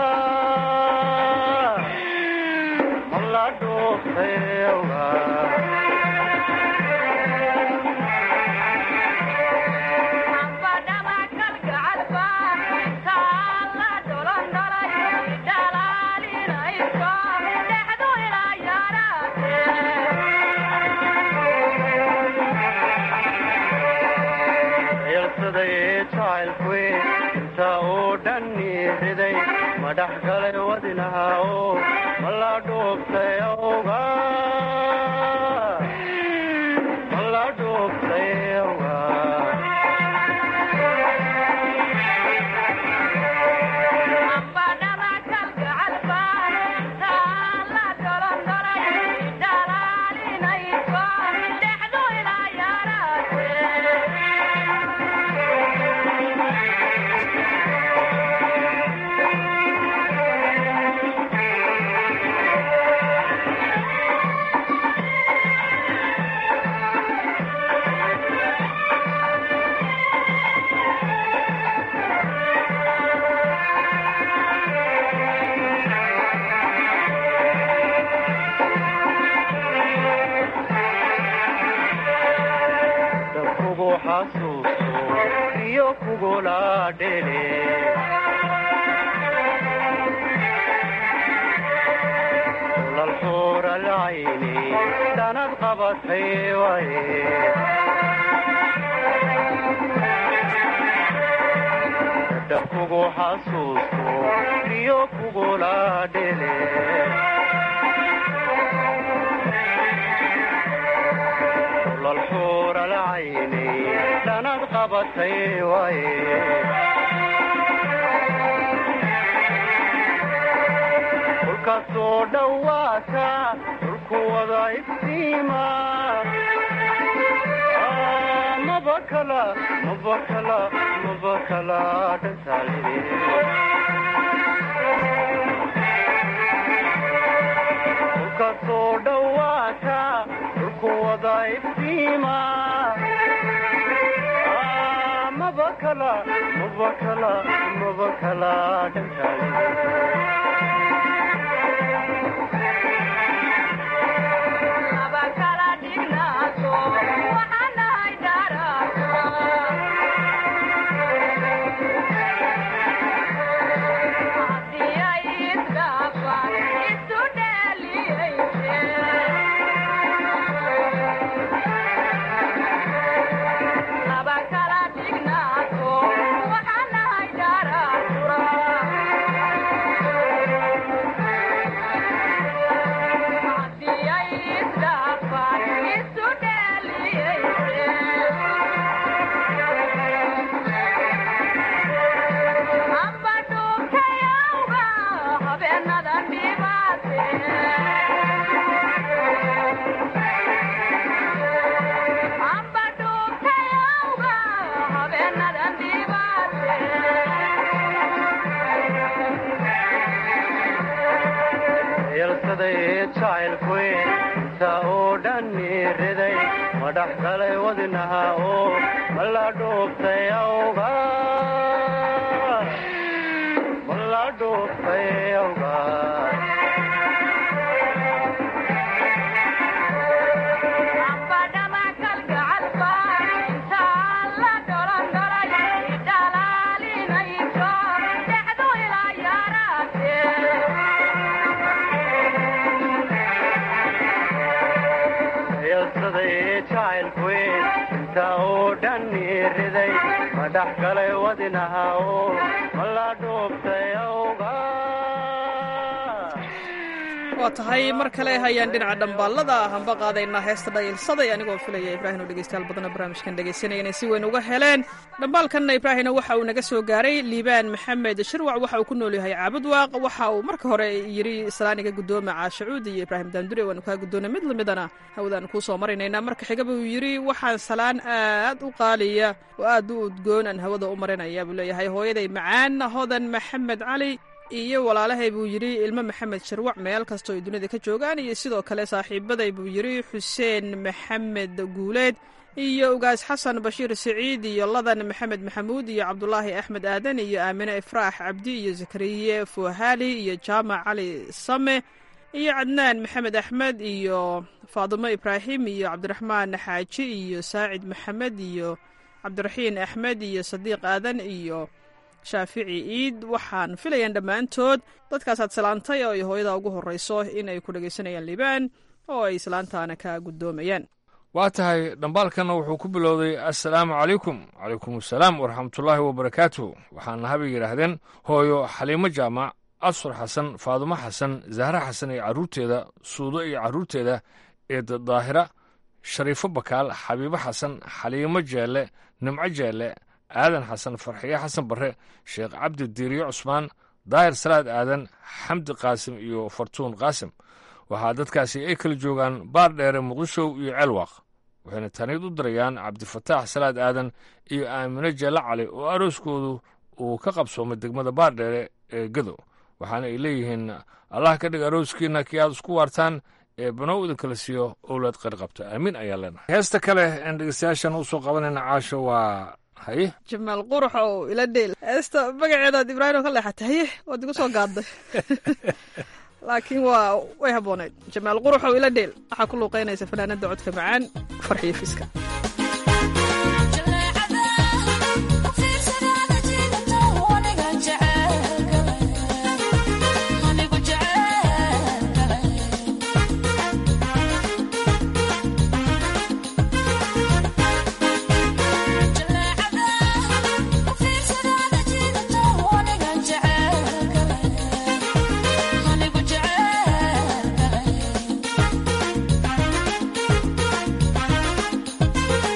S12: mala dhuuftayawga inta uu dhanni riday madhax galay wadinahawo mala dhuuftay awga mala dhuuftay awga kugu xasuusto iyo kugula dhele lalxuur alcayni dhanad qabatay waye dab kugu xasuusto iyo kugula dhele lalxuur alcayni dhanad qabatay waye dhulkaasoo dhowaata dhulku wada iftiima mabakala mabakala mabakala dhantaale dhulkaasoo dhowaata dhulku wada iftiima mabakala mabakala mabakala dhantaale yalsaday jacaylkuy inta oo dhanni riday madhax galay wadnaha oo mala dhuuftay awga mala dhuuftay awga yalsaday jacaylkuy inta oo dhanni riday madhax galay wadnaha oo mala dhuuftay awga
S11: waa tahay mar kale hayaan dhinaca dhambaallada hamba qaadaynaa heesta dhayilsaday anigoo filaya ibraahim oo dhegeystayaal badana barnaamijkan dhegaysanaya inay si weyn uga heleen dhambaalkanna ibraahimna waxa uu naga soo gaaray liibaan maxamed shirwac waxa uu ku nool yahay caabudwaaq waxa uu marka hore yidhi salaaniga guddooma caashacuud iyo ibraahim daandure waanu kaa guddoona mid lamidana hawadaanu kuu soo marinaynaa marka xiga buu yidhi waxaan salaan aad u qaaliya oo aad u udgoon aan hawada u marinaya buu leeyahay hooyaday macaan hodan maxamed cali iyo walaalahay buu yidhi ilmo maxamed sharwac meel kastoo ay dunida ka joogaan iyo sidoo kale saaxiibaday buu yidhi xuseen maxamed guuleed iyo ugaas xasan bashiir siciid iyo ladan maxamed maxamuud iyo cabdulaahi axmed aadan iyo aamine ifraax cabdi iyo zakariye fuhaali iyo jaamac cali same iyo cadnaan maxamed axmed iyo faadimo ibraahim iyo cabdiraxmaan xaaji iyo saacid maxamed iyo cabdiraxiin axmed iyo sadiiq aadan iyo shaafici iid waxaan filayaan dhammaantood dadkaasaad salaantay oo ay hooyada ugu horrayso in ay ku dhegaysanayaan liibaan oo ay islaantaana ka guddoomayaan
S2: waa tahay dhambaalkanna wuxuu ku bilowday assalaamu calaykum calaykum assalaam waraxmatullaahi wabarakaatuh waxaana habay yidhaahdeen hooyo xaliimo jaamac absur xasan faadumo xasan zahra xasan iyo carruurteeda suudo iyo carruurteeda eeda daahira shariifo bakaal xabiibo xasan xaliimo jeelle nimco jeelle aadan xasan farxiye xasan barre sheekh cabdi diiriyo cusmaan daahir salaad aadan xamdi qaasim iyo fartuun qaasim waxaa dadkaasi ay kala joogaan baar dheere muqdishow iyo ceelwaaq waxayna taniid u dirayaan cabdifataax salaad aadan iyo aamine jeelle cali oo arooskoodu uu ka qabsoomay degmada baar dheere ee gadow waxaana ay leeyihiin allah ka dhig arooskiinna kii aad isku waartaan ee banow idin kala siiyo owlaad qari qabta aamiin ayaa leenahay heesta kale een dhegeystayaashan u soo qabanayna caasho waa haye
S11: jamaal qurux oo ila dheel heesta magaceedaad ibraahim oo ka leexatay haye waad igu soo gaadday laakiin waa way habboonayd jamaal qurux oo ila dheel waxaa ku luuqaynaysa fanaanada codka macaan farxiyo fiska
S13: Thank you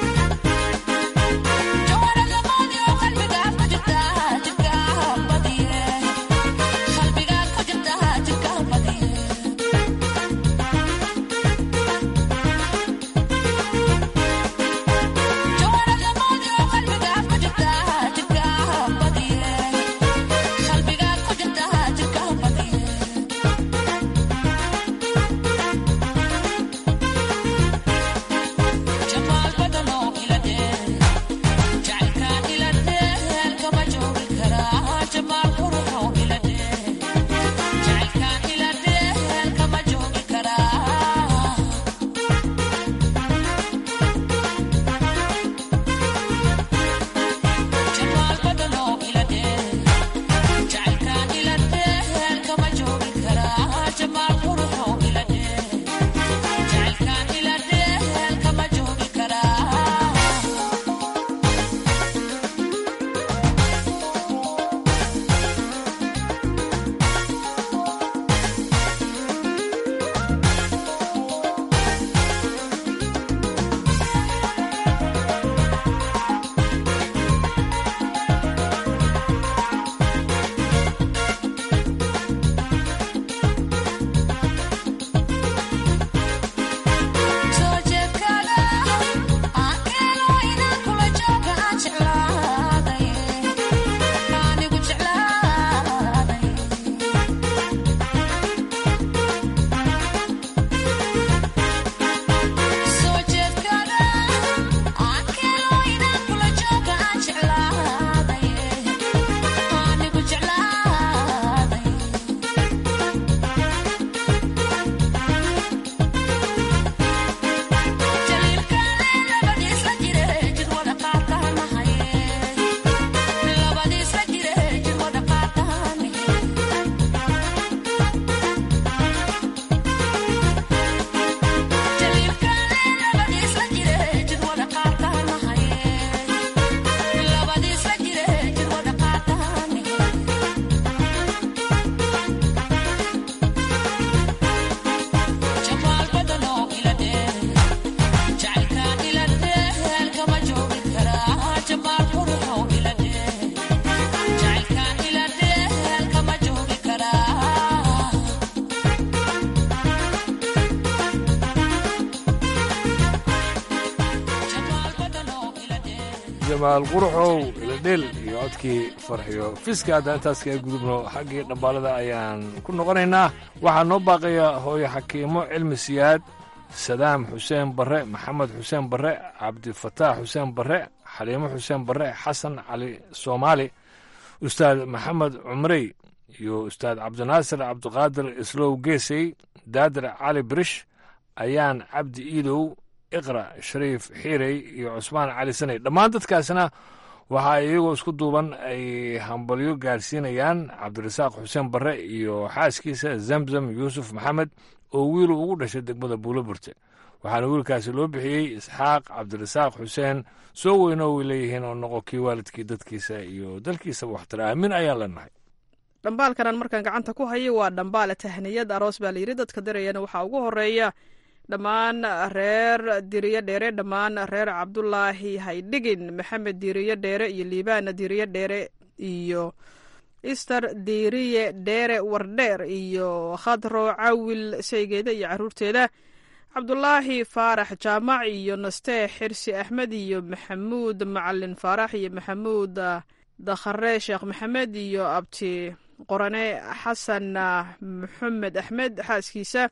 S2: jamaal quruxow iladheel iyo codkii farxiyo fiska haddaan intaas kaga gudubno xaggii dhambaalada ayaan ku noqonaynaa waxaa noo baaqaya hooyo xakiimo cilmi siyaad sadaam xuseen barre maxamed xuseen barre cabdifataax xuseen barre xaliimo xuseen barre xasan cali soomaali ustaad maxamed cumrey iyo ustaad cabdinaasir cabdiqaadir islow geesey daadir cali birish ayaan cabdi iidow iqra shariif xiirey iyo cusmaan cali saney dhammaan dadkaasna waxaa iyagoo isku duuban ay hambalyo gaarsiinayaan cabdirasaaq xuseen barre iyo xaaskiisa zamzam yuusuf maxamed oo wiilu ugu dhashay degmada buuloburte waxaana wiilkaasi loo bixiyey isxaaq cabdirasaaq xuseen soo weyno way leeyihiin oo noqo kii waalidkii dadkiisa iyo dalkiisaba waxtara aamin ayaan leenahay
S11: dhambaalkanan markaan gacanta ku hayo waa dhambaale tahniyad aroos baa layidhi dadka darayana waxaa ugu horeeya dhammaan reer diriyo dheere dhammaan reer cabdulaahi haydhigin maxamed diriyo dheere iyo liibaana diriyo dheere iyo ister diriye dheere wardheer iyo khadro cawil saygeeda iyo caruurteeda cabdulaahi faarax jaamac iyo nastee xirsi axmed iyo maxamuud macalin faarax iyo maxamuud dakhare sheekh maxamed iyo abti qorane xasan maxamed axmed xaaskiisa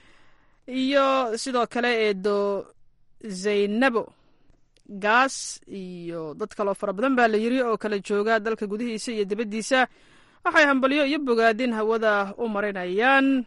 S11: iyo sidoo kale eedo zaynabo gaas iyo dad kaloo fara badan baa la yiri oo kala jooga dalka gudihiisa iyo dibaddiisa waxay hambalyo iyo bogaadin hawada u marinayaan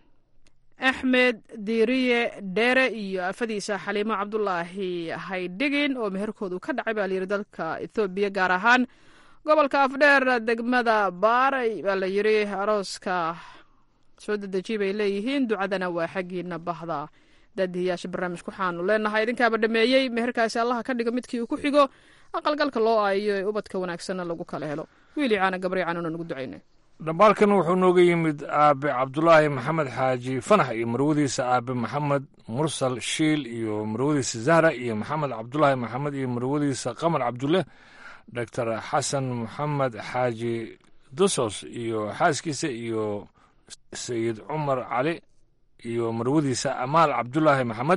S11: axmed diiriye dheere iyo afadiisa xaliimo cabdulaahi haydhigin oo meherkoodu ka dhacay baa layidhi dalka ethoobiya gaar ahaan gobolka afdheer degmada baaray baa la yidhi arooska soo dedejiy bay leeyihiin ducadana waa xaggiina bahda daadihiyaasha barnaamijka waxaanu leenahay idinkaaba dhameeyey meherkaasi allaha ka dhigo midkii uu ku xigo aqalgalka loo aayo ee ubadka wanaagsanna lagu kala helo wiili caana gabray caanuna nugu ducaynay
S2: dhambaalkan wuxuu nooga yimid aabe cabdulaahi maxamed xaaji fanax iyo marwadiisa aabe maxamed mursal shiil iyo marwadiisa zahra iyo maxamed cabdulaahi maxamed iyo marwadiisa qamar cabdulle doctor xasan maxamed xaaji dosos iyo xaaskiisa iyo sayid cumar cali iyo marwadiisa amaal cabdulaahi maxamed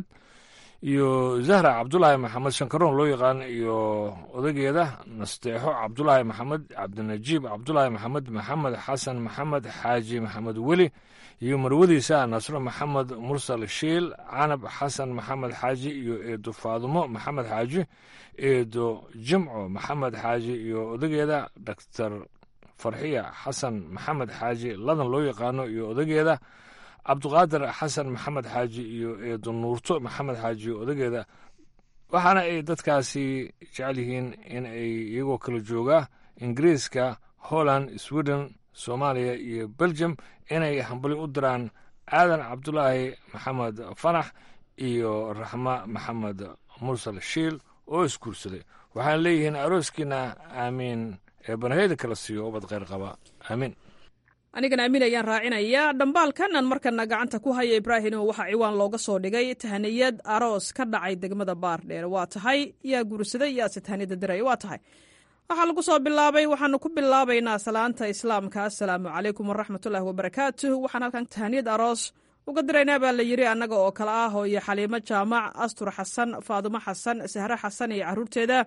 S2: iyo zahra cabdulaahi maxamed shankaroon loo yaqaan iyo odageeda nasteexo cabdulaahi maxamed cabdinajiib cabdulaahi maxamed maxamed xasan maxamed xaaji maxamed weli iyo marwadiisa nasro maxamed mursal shiil canab xasan maxamed xaaji iyo eedo faadumo maxamed xaaji eedo jimco maxamed xaaji iyo odageeda doctor farxiya xasan maxamed xaaji ladan loo yaqaano iyo odageeda cabdiqaadir xasan maxamed xaaji iyo eedo nuurto maxamed xaaji iyo odageeda waxaana ay dadkaasi jecel yihiin in ay iyagoo kala jooga ingiriiska holland sweden soomaaliya iyo belgium inay hambali u diraan aadan cabdulaahi maxamed fanax iyo raxma maxamed mursal shiil oo isguursaday waxaana leeyihiin arooskiina aamiin ee banaheyda kala siiyo ubad kheyr qaba aamiin
S11: anigana amiin ayaan raacinayaa dhambaalkanan markana gacanta ku haya ibraahimo waxaa ciwaan looga soo dhigay tahaniyad aroos ka dhacay degmada baardheer waa tahay yaa guursaday yaase tahaniyada diraya waa tahay waxaa lagu soo bilaabay waxaanu ku bilaabaynaa salaanta islaamka assalaamu calaykum waraxmatullaahi wabarakaatuh waxaan halkan tahaniyad aroos uga diraynaa baa la yidhi annaga oo kale ah hooyo xaliimo jaamac astur xasan faadumo xasan sahre xasan iyo caruurteeda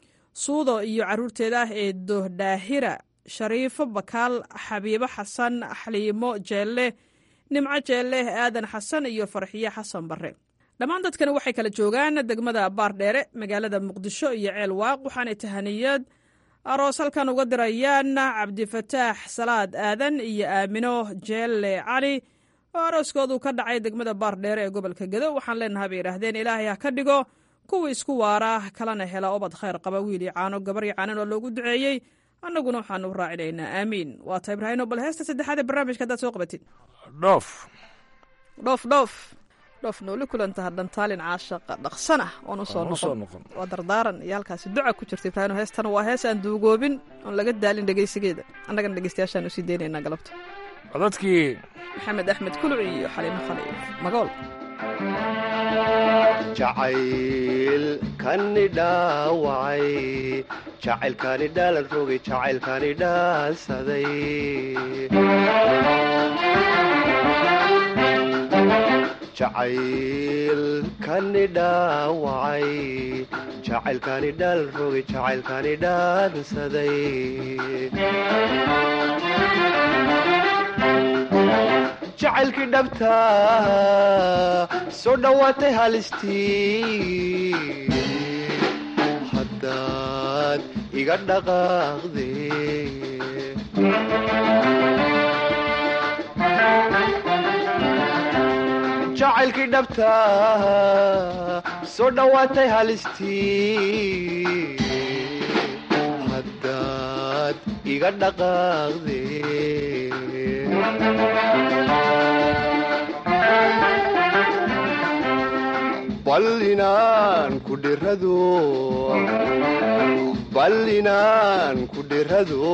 S11: suudo iyo caruurteeda eedo dhaahira shariifo bakaal xabiibo xasan xaliimo jeelle nimco jeelle aadan xasan iyo farxiyo xasan barre dhammaan dadkani waxay kala joogaan degmada baardheere magaalada muqdisho iyo ceel waaq waxaanay tahaniyad aroos halkan uga dirayaan cabdifataax salaad aadan iyo aamino jeelle cali oo arooskoodu ka dhacay degmada baardheere ee gobolka gedo waxaan leenahay bay idhaahdeen ilaahay ha ka dhigo kuwa isku waara kalana hela obad khayr qaba wiili caano gabaryo caanan oo loogu duceeyey annaguna waxaanu raacinaynaa aamiin waa ta ibraahino bal heesta saddexaad ee barnaamijka haddaad soo qabatid
S2: dhoof
S11: dhoof dhoof dhoof nooli kulantaha dhantaalin caashaqa dhaqsan ah oon usoo
S2: Oon usoo
S11: noqon
S2: noqon.
S11: waa dardaaran iyo halkaasi duca ku jirta ibraahino heestana waa hees aan duugoobin oon laga daalin dhegeysigeeda annagana dhegeystayaashaan usii deynaynaa galabta
S2: codadkii
S11: maxamed axmed kuluc iyo xaliimo khaliif magool
S13: jacaylkani dhaawacay jacaylkani dhaalan rogay jacaylkani dhaansaday jacaylkani dhaawacay jacaylkani dhaal rogay jacaylkani dhaansaday jacaylkii dhabta soo dhowaatay halistii haddaad iga dhaqaaqde jacaylkii dhabta soo dhowaatay halistii haddaad iga dhaqaaqde bal inaan ku dhirado bal inaan ku dhirado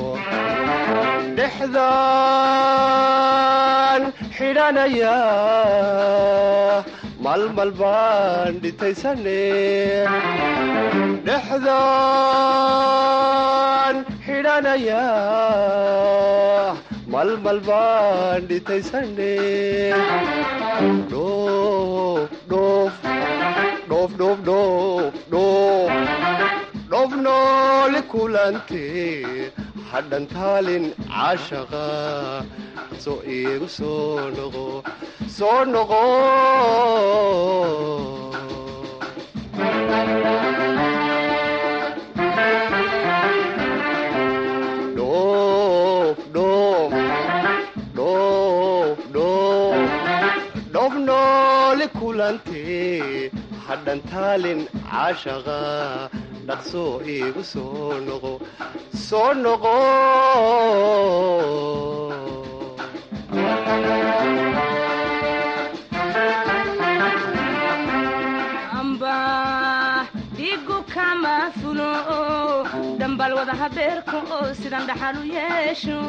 S13: dhexdaan xidhanaya malmal baan dhitaysane dhexdaan xidhanaya malmal baan dhitaysane dhoof dhoof dhoof dhoof dhoof dhoof dhoof nooli kulante hadhan taalin caashaqa soo iigu soo noqo soo noqo dhoof dhoof dhoof dhoof dhoof nooli kulante hadhan taalin caashaqa dhaqsoo iigu soo noqo soo noqo
S14: amba dhigu kama fulo dambal wada habeerka oo sidan dhaxal u yeesho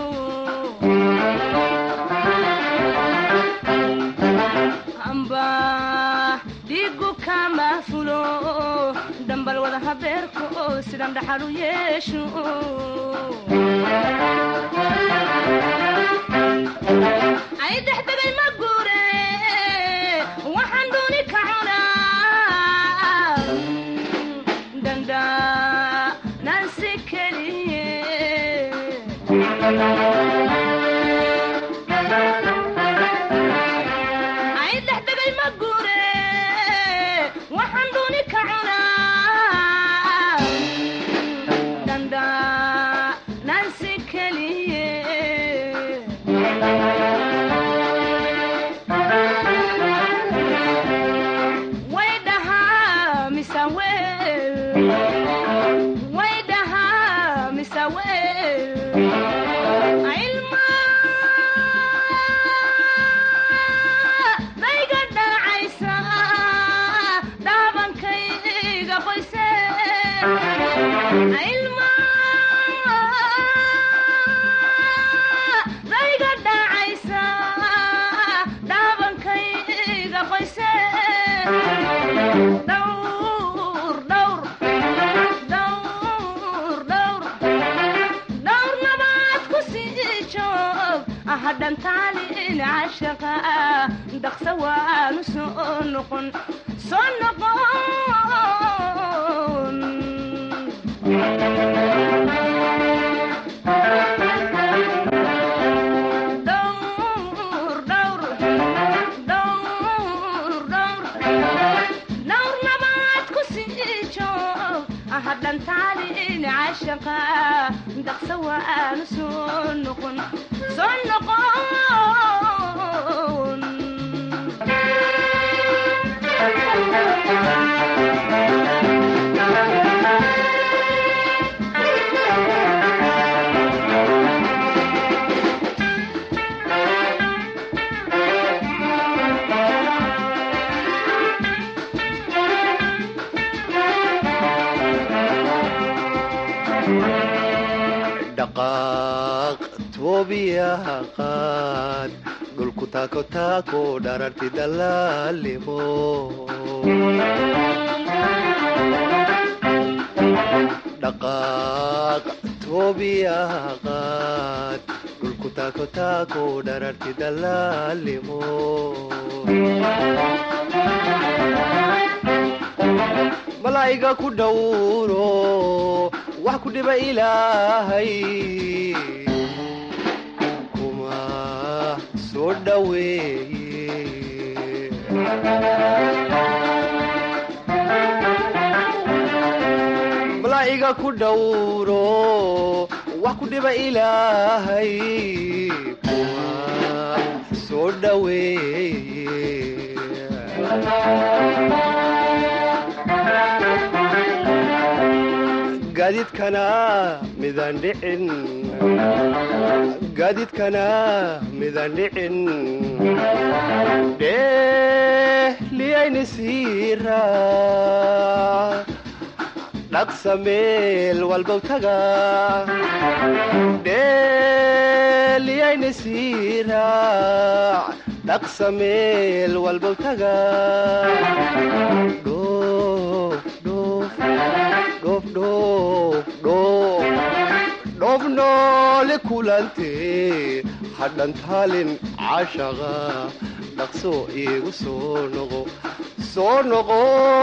S14: amba dhigu kama fulo dambal wada habeerka oo sidan dhaxal u yeesho ay dhexdegay ma guure waxaan dooni ka cunaa danda nansi keliye ay dhexdegay ma guure waxaan dooni ka cunaa danda nansi keliye way dhahaa mise weel way dhahaa mise weel ilma dayga dhacaysa dhaabankayga qoyse ilma dayga dhacaysa dhaabankayga qoyse dhowr dhowr dhowr dhowr dhowr nabaad ku sii joog hadhan taalin cashaqa dhaqsa waanu soo noqon soo noqon dhowr dhowr dhowr dhowr dhowr nabaad ku sii joog hadhan taalin cashaqa dhaqsa waanu soo noqon soo noqon
S13: dhaqaaq toobiyaha qaad dhulku taako taako dhararti dalaalimo dhaqaaq toobiyaha qaad dhulku taako taako dhararti dalaalimo malaa'iga ku dhowro wax ku dhiba ilaahay kuma soo dhoweeye malaa'iga ku dhowro wax ku dhiba ilaahay kuma soo dhoweeye gaadiidkana midaan dhicin gaadiidkana midaan dhicin dheeliyayni siira dhaqsa meel walbow taga dheeliyayni siira dhaqsa meel walbow taga dhoof noole kulante hadhan taalin cashaqa dhaqso iigu soo noqo soo noqo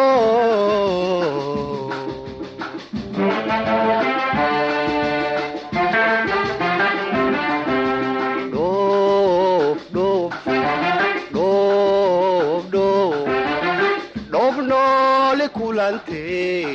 S13: dhoof noole kulante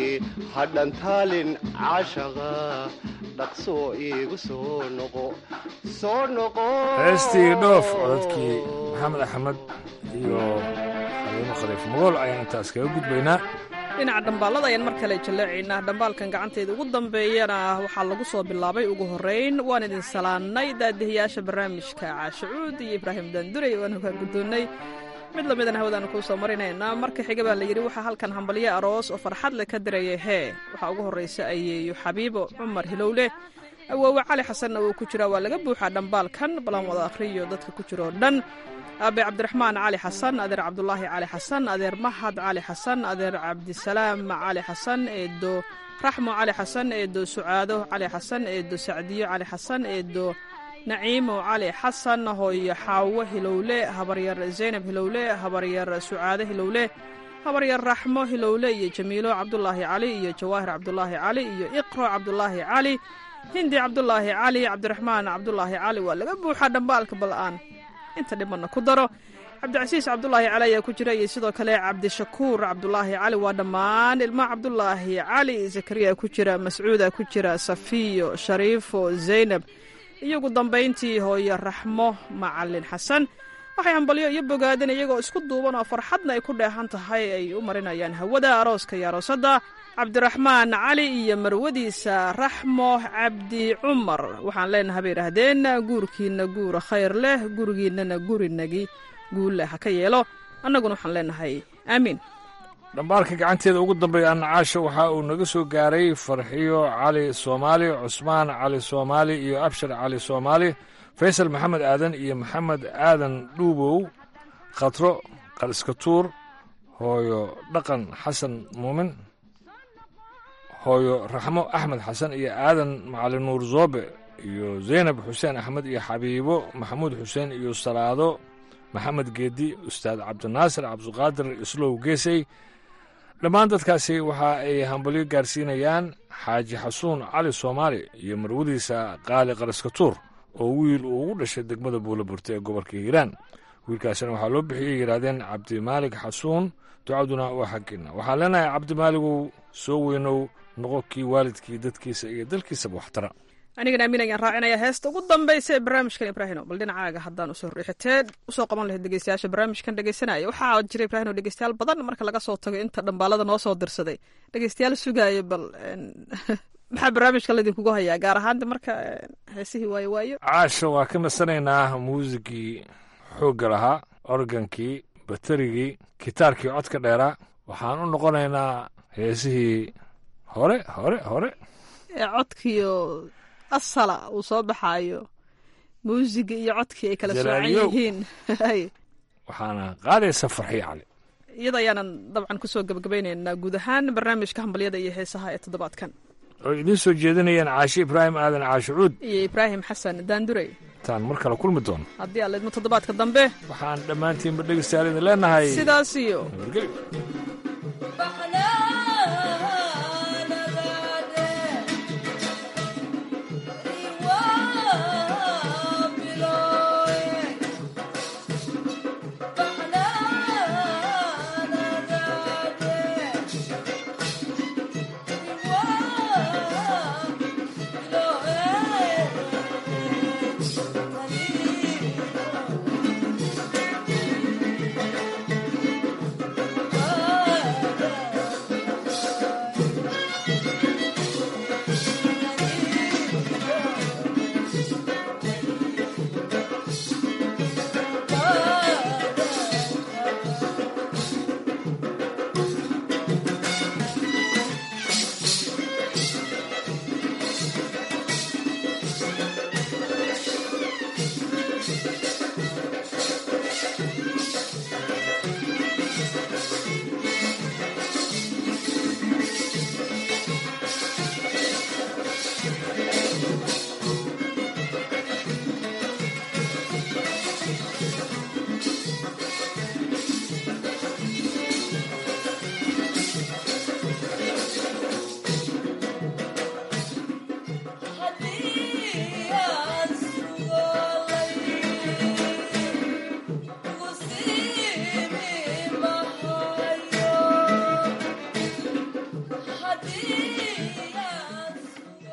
S13: hadhan taalin cashaqa dhaqso iigu soo noqo soo noqo
S2: heestii dhoof codadkii maxamed axmed iyo xaliimo khaliif mogool ayaan intaas kaga gudbaynaa
S11: dhinaca dhambaalada ayaan mar kale jaleecaynaa dhambaalkan gacanteeda ugu dambeeyana waxaa lagu soo bilaabay ugu horrayn waan idin salaannay daadihiyaasha barnaamijka caashacuud iyo ibraahim daandurey waan hogaa guddoonnay mid lamidana hawadaanu kuu soo marinaynaa marka xiga baa la yidhi waxaa halkan hambalyo aroos oo farxad le ka diraya hee waxaa ugu horraysa ayeeyo xabiibo cumar hilowle awoowe cali xasanna wuu ku jiraa waa laga buuxaa dhambaalkan balan wada akhriyo dadka ku jiro dhan aabe cabdiraxmaan cali xasan adeer cabdulaahi cali xasan adeer mahad cali xasan adeer cabdisalaam cali xasan eedo raxmo cali xasan eedo sucaado cali xasan eedo sacdiyo cali xasan eedo naciimo cali xasan hooyo xaawo hilowle habaryar zaynab hilowle habaryar sucaade hilowle habaryar raxmo hilowle iyo jamiilo cabdulaahi cali iyo jawaahir cabdulaahi cali iyo iqro cabdulaahi cali hindi cabdulaahi cali cabdiraxmaan cabdulaahi cali waa laga buuxaa dhambaalka bal-aan inta dhimanna ku daro cabdicasiis cabdulaahi cali ayaa ku jira iyo sidoo kale cabdishakuur cabdulaahi cali waa dhammaan ilma cabdulaahi cali zakariya ku jira mascuuda ku jira safiyo shariifo zaynab iyo ugu dambayntii hooyo raxmo macalin xasan waxay hambalyo iyo bogaadeen iyagoo isku duuban oo farxadna ay ku dheehan tahay ay u marinayaan hawada arooska iyo aroosadda cabdiraxmaan cali iyo marwadiisa raxmo cabdi cumar waxaan leenahay bay idhaahdeen guurkiinna guura khayr leh gurigiinnana gurinagi guulleh ha ka yeelo annaguna waxaan leenahay aamiin
S2: dhambaalka gacanteeda ugu dambeeya annacaasha waxa uu naga soo gaaray farxiyo cali soomaali cusmaan cali soomaali iyo abshar cali soomaali faysal maxamed aadan iyo maxamed aadan dhuubow khatro qaliskatuur hooyo dhaqan xasan muumin hooyo raxmo axmed xasan iyo aadan macalin nuur zoobe iyo zaynab xuseen axmed iyo xabiibo maxamuud xuseen iyo salaado maxamed geedi ustaad cabdinaasir cabdiqaadir islow geesey dhammaan dadkaasi waxa ay hambalyo gaarsiinayaan xaaji xasuun cali soomaali iyo marwadiisa qaali qaraskatuur oo wiil uu ugu dhashay degmada buulaburta ee gobolka hiiraan wiilkaasina waxaa loo bixiyey yidhaahdeen cabdimaalig xasuun ducaduna waa xaggiinna waxaan leenahay cabdimaaligow soo weynow noqo kii waalidkii dadkiisa iyo dalkiisaba waxtara
S11: anigana amiin ayaan raacinaya heesta ugu dambaysa ee barnaamijkan ibraahino bal dhinacaaga haddaan usoo riixitee usoo qaban lahayd dhegeystayaasha barnaamijkan dhegeysanaya waxaa jira ibraahino dhegeystayaal badan marka laga soo tago inta dhambaalada noo soo dirsaday dhegeystayaal sugaaya bal maxaa barnaamijka laydinkugu hayaa gaar ahaan marka heesihii waayo waayo
S2: caasha waa ka nasanaynaa muusigii xoogga lahaa organkii baterigii gitaarkii codka dheeraa waxaan u noqonaynaa heesihii hore hore hore
S11: ee codkiio asala uu soo baxaayo muusiga iyo codkii ay kala soocan yihiin
S2: waxaana qaadaysa farxiyo cali
S11: iyada ayaanan dabcan kusoo gabagabaynaynaa guud ahaan barnaamijka hambalyada iyo heesaha ee toddobaadkan
S2: oo idiin soo jeedinayaan caashe ibraahim aadan caashucuud
S11: iyo ibraahim xasan daandurey
S2: intaan mar kale kulmi doono
S11: haddii aan leedmo toddobaadka dambe
S2: waxaan dhammaantiinba dhegeystayaal idin leenahay
S11: sidaas iyo
S2: nabadgelyo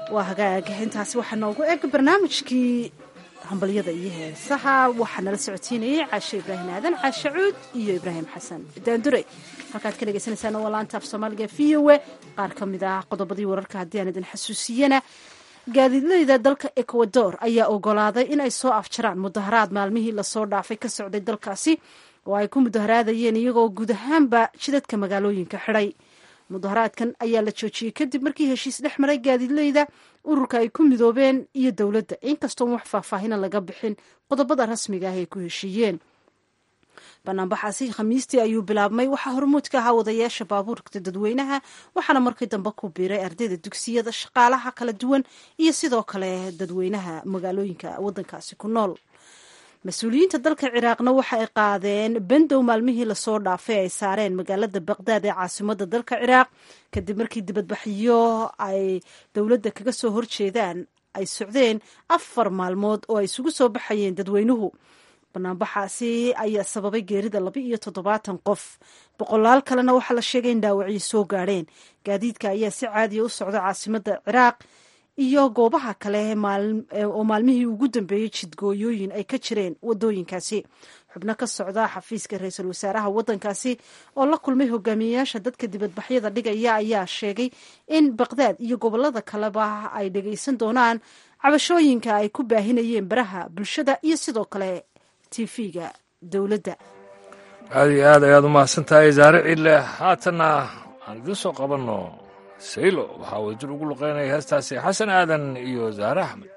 S1: waa hagaag intaasi waxaa noogu eg barnaamijkii hambalyada iyo heesaha waxaa nala socotiinayay caashe ibraahim aadan caashe cuud iyo ibraahim xasan daandure halkaad ka dhegeysaneysaan waa laanta af soomaaliga v o e qaar ka mid ah qodobadii wararka haddii aan idin xasuusiyana gaadiidleyda dalka ecuador ayaa ogolaaday in ay soo afjaraan mudaharaad maalmihii lasoo dhaafay ka socday dalkaasi oo ay ku mudaharaadayeen iyagoo guud ahaanba jidadka magaalooyinka xidhay mudaharaadkan ayaa la joojiyey kadib markii heshiis dhex maray gaadiidleyda ururka ay ku midoobeen iyo dowladda inkastoon wax faahfaahina laga bixin qodobada rasmiga ah ay ku heshiiyeen banaanbaxaasi khamiistii ayuu bilaabmay waxaa hormuud ka ahaa wadayaasha baabuurka dadweynaha waxaana markii dambe ku biiray ardayda dugsiyada shaqaalaha kala duwan iyo sidoo kale dadweynaha magaalooyinka wadankaasi ku nool mas-uuliyiinta dalka ciraaqna waxa ay qaadeen bandow maalmihii lasoo dhaafay ay saareen magaalada baqdaad ee caasimada dalka ciraaq kadib markii dibadbaxyo ay dowladda kaga soo horjeedaan ay socdeen afar maalmood oo ay isugu soo baxayeen dadweynuhu banaanbaxaasi ayaa sababay geerida laba iyo toddobaatan qof boqolaal kalena waxaa la sheegay in dhaawacyo soo gaadheen gaadiidka ayaa si caadiya u socda caasimada ciraaq iyo goobaha kale oo maalmihii ugu dambeeyey jidgooyooyin ay ka jireen wadooyinkaasi xubno ka socda xafiiska ra-iisul wasaaraha wadankaasi oo la kulmay hogaamiyeyaasha dadka dibadbaxyada dhigaya ayaa sheegay in baqdaad iyo gobolada kaleba ay dhageysan doonaan cabashooyinka ay ku baahinayeen baraha bulshada iyo sidoo kale tv-ga dowladda
S2: aada iyo aad ayaad u mahadsan tahay zaare ciidle haatanna aan idiin soo qabanno saylo waxaa wadajir ugu luqeynaya heestaasi xasan aadan iyo zaare axmed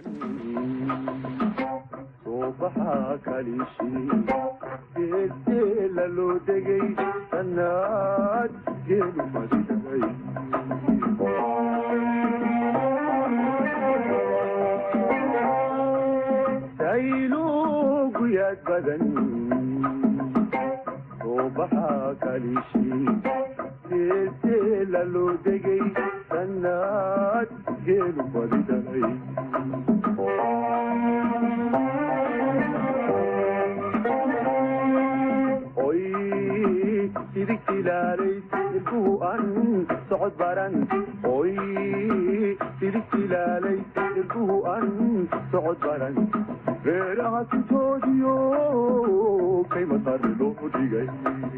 S15: subaxa kalishi geedgeela loo degay sannaad geelu madhigay saylu guyaad badan subaxa kalishi geedgeela loo degay sannaad geelu madhigay oy sidigtilaalay ilkuhu an socod baran oy sidigtilaalay ilkuhu an socod baran reeraha sintoodiyo kay masar loo dhigay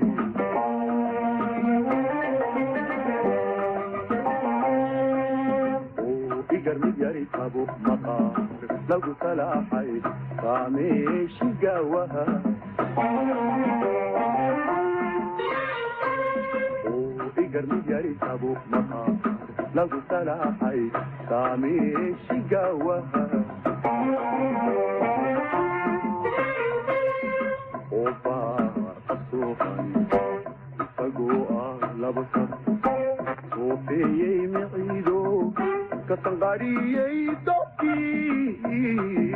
S15: igar mid yari tabo maqaar lagu salaaxay kaameeshi gaawaha igar mid yari tabo maqaar lagu salaaxay kaameeshi gaawaha obaaqasuuqan isagoo ah laba sar soofeeyey miciido kasanqariyey dobkii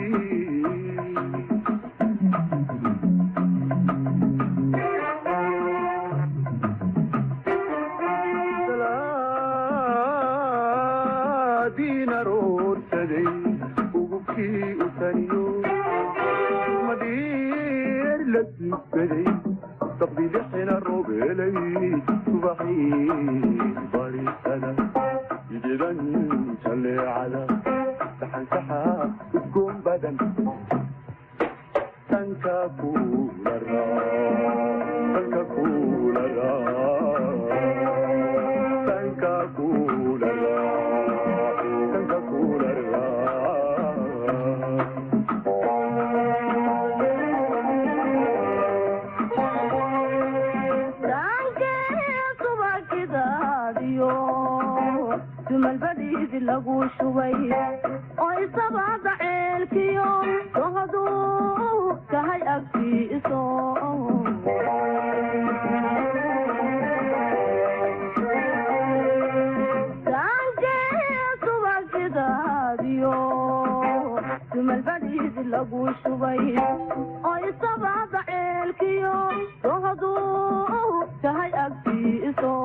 S15: diina roorsaday ugubkii u taniyo madhiir la duugaday saqdilixina roobelay subaxii barisada jidan jaleecada saxansaxa udgoon badan sanka kulara sanka kulara sanka kulara sanka kulara
S16: dumalbadiidi lagu shubay oo isabada ceelkiyo dohaduu tahay agtiiso subagidaadiyo dumalbadiidi lagu shubay oo isabada ceelkiyo dohaduu tahay agtiiso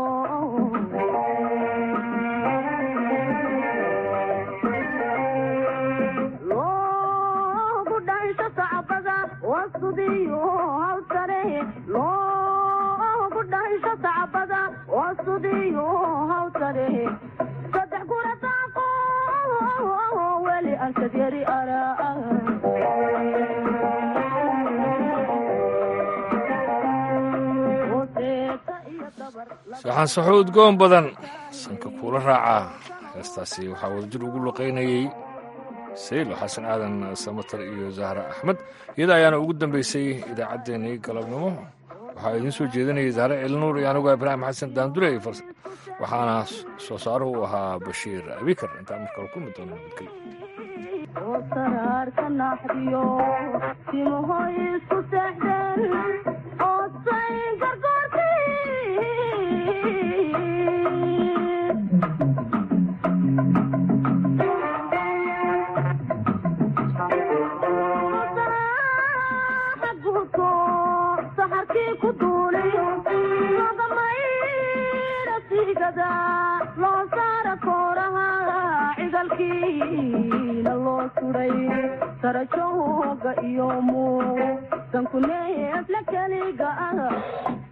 S16: wasudiyo hawsare loogu dhaysho sacbada wasudiyo hawsare saddex gura daaqo saankad yari araa
S2: saxaan saxo udgoon badan sanka kuula raacaa heestaasi waxaa wadajir ugu luqaynayey saylo xasan aadan samatar iyo zahra axmed iyada ayaana ugu dambeysay idaacaddeenii galabnimo waxaa idiin soo jeedinayay zahre elnuur iyo anugu ibraahim xasan daandure waxaana soo saaruhu u ahaa bashiir abikar intaan markale ku mid doono nabadgelyo
S16: oo saraarka naxdiyo timaho isku seexdeen oo say gargoorti saxarkii ku duulay lagamaydha sigada loo saara kooraha cigalkiina loo suday sarajooga iyo muu dankuneefla keliga ah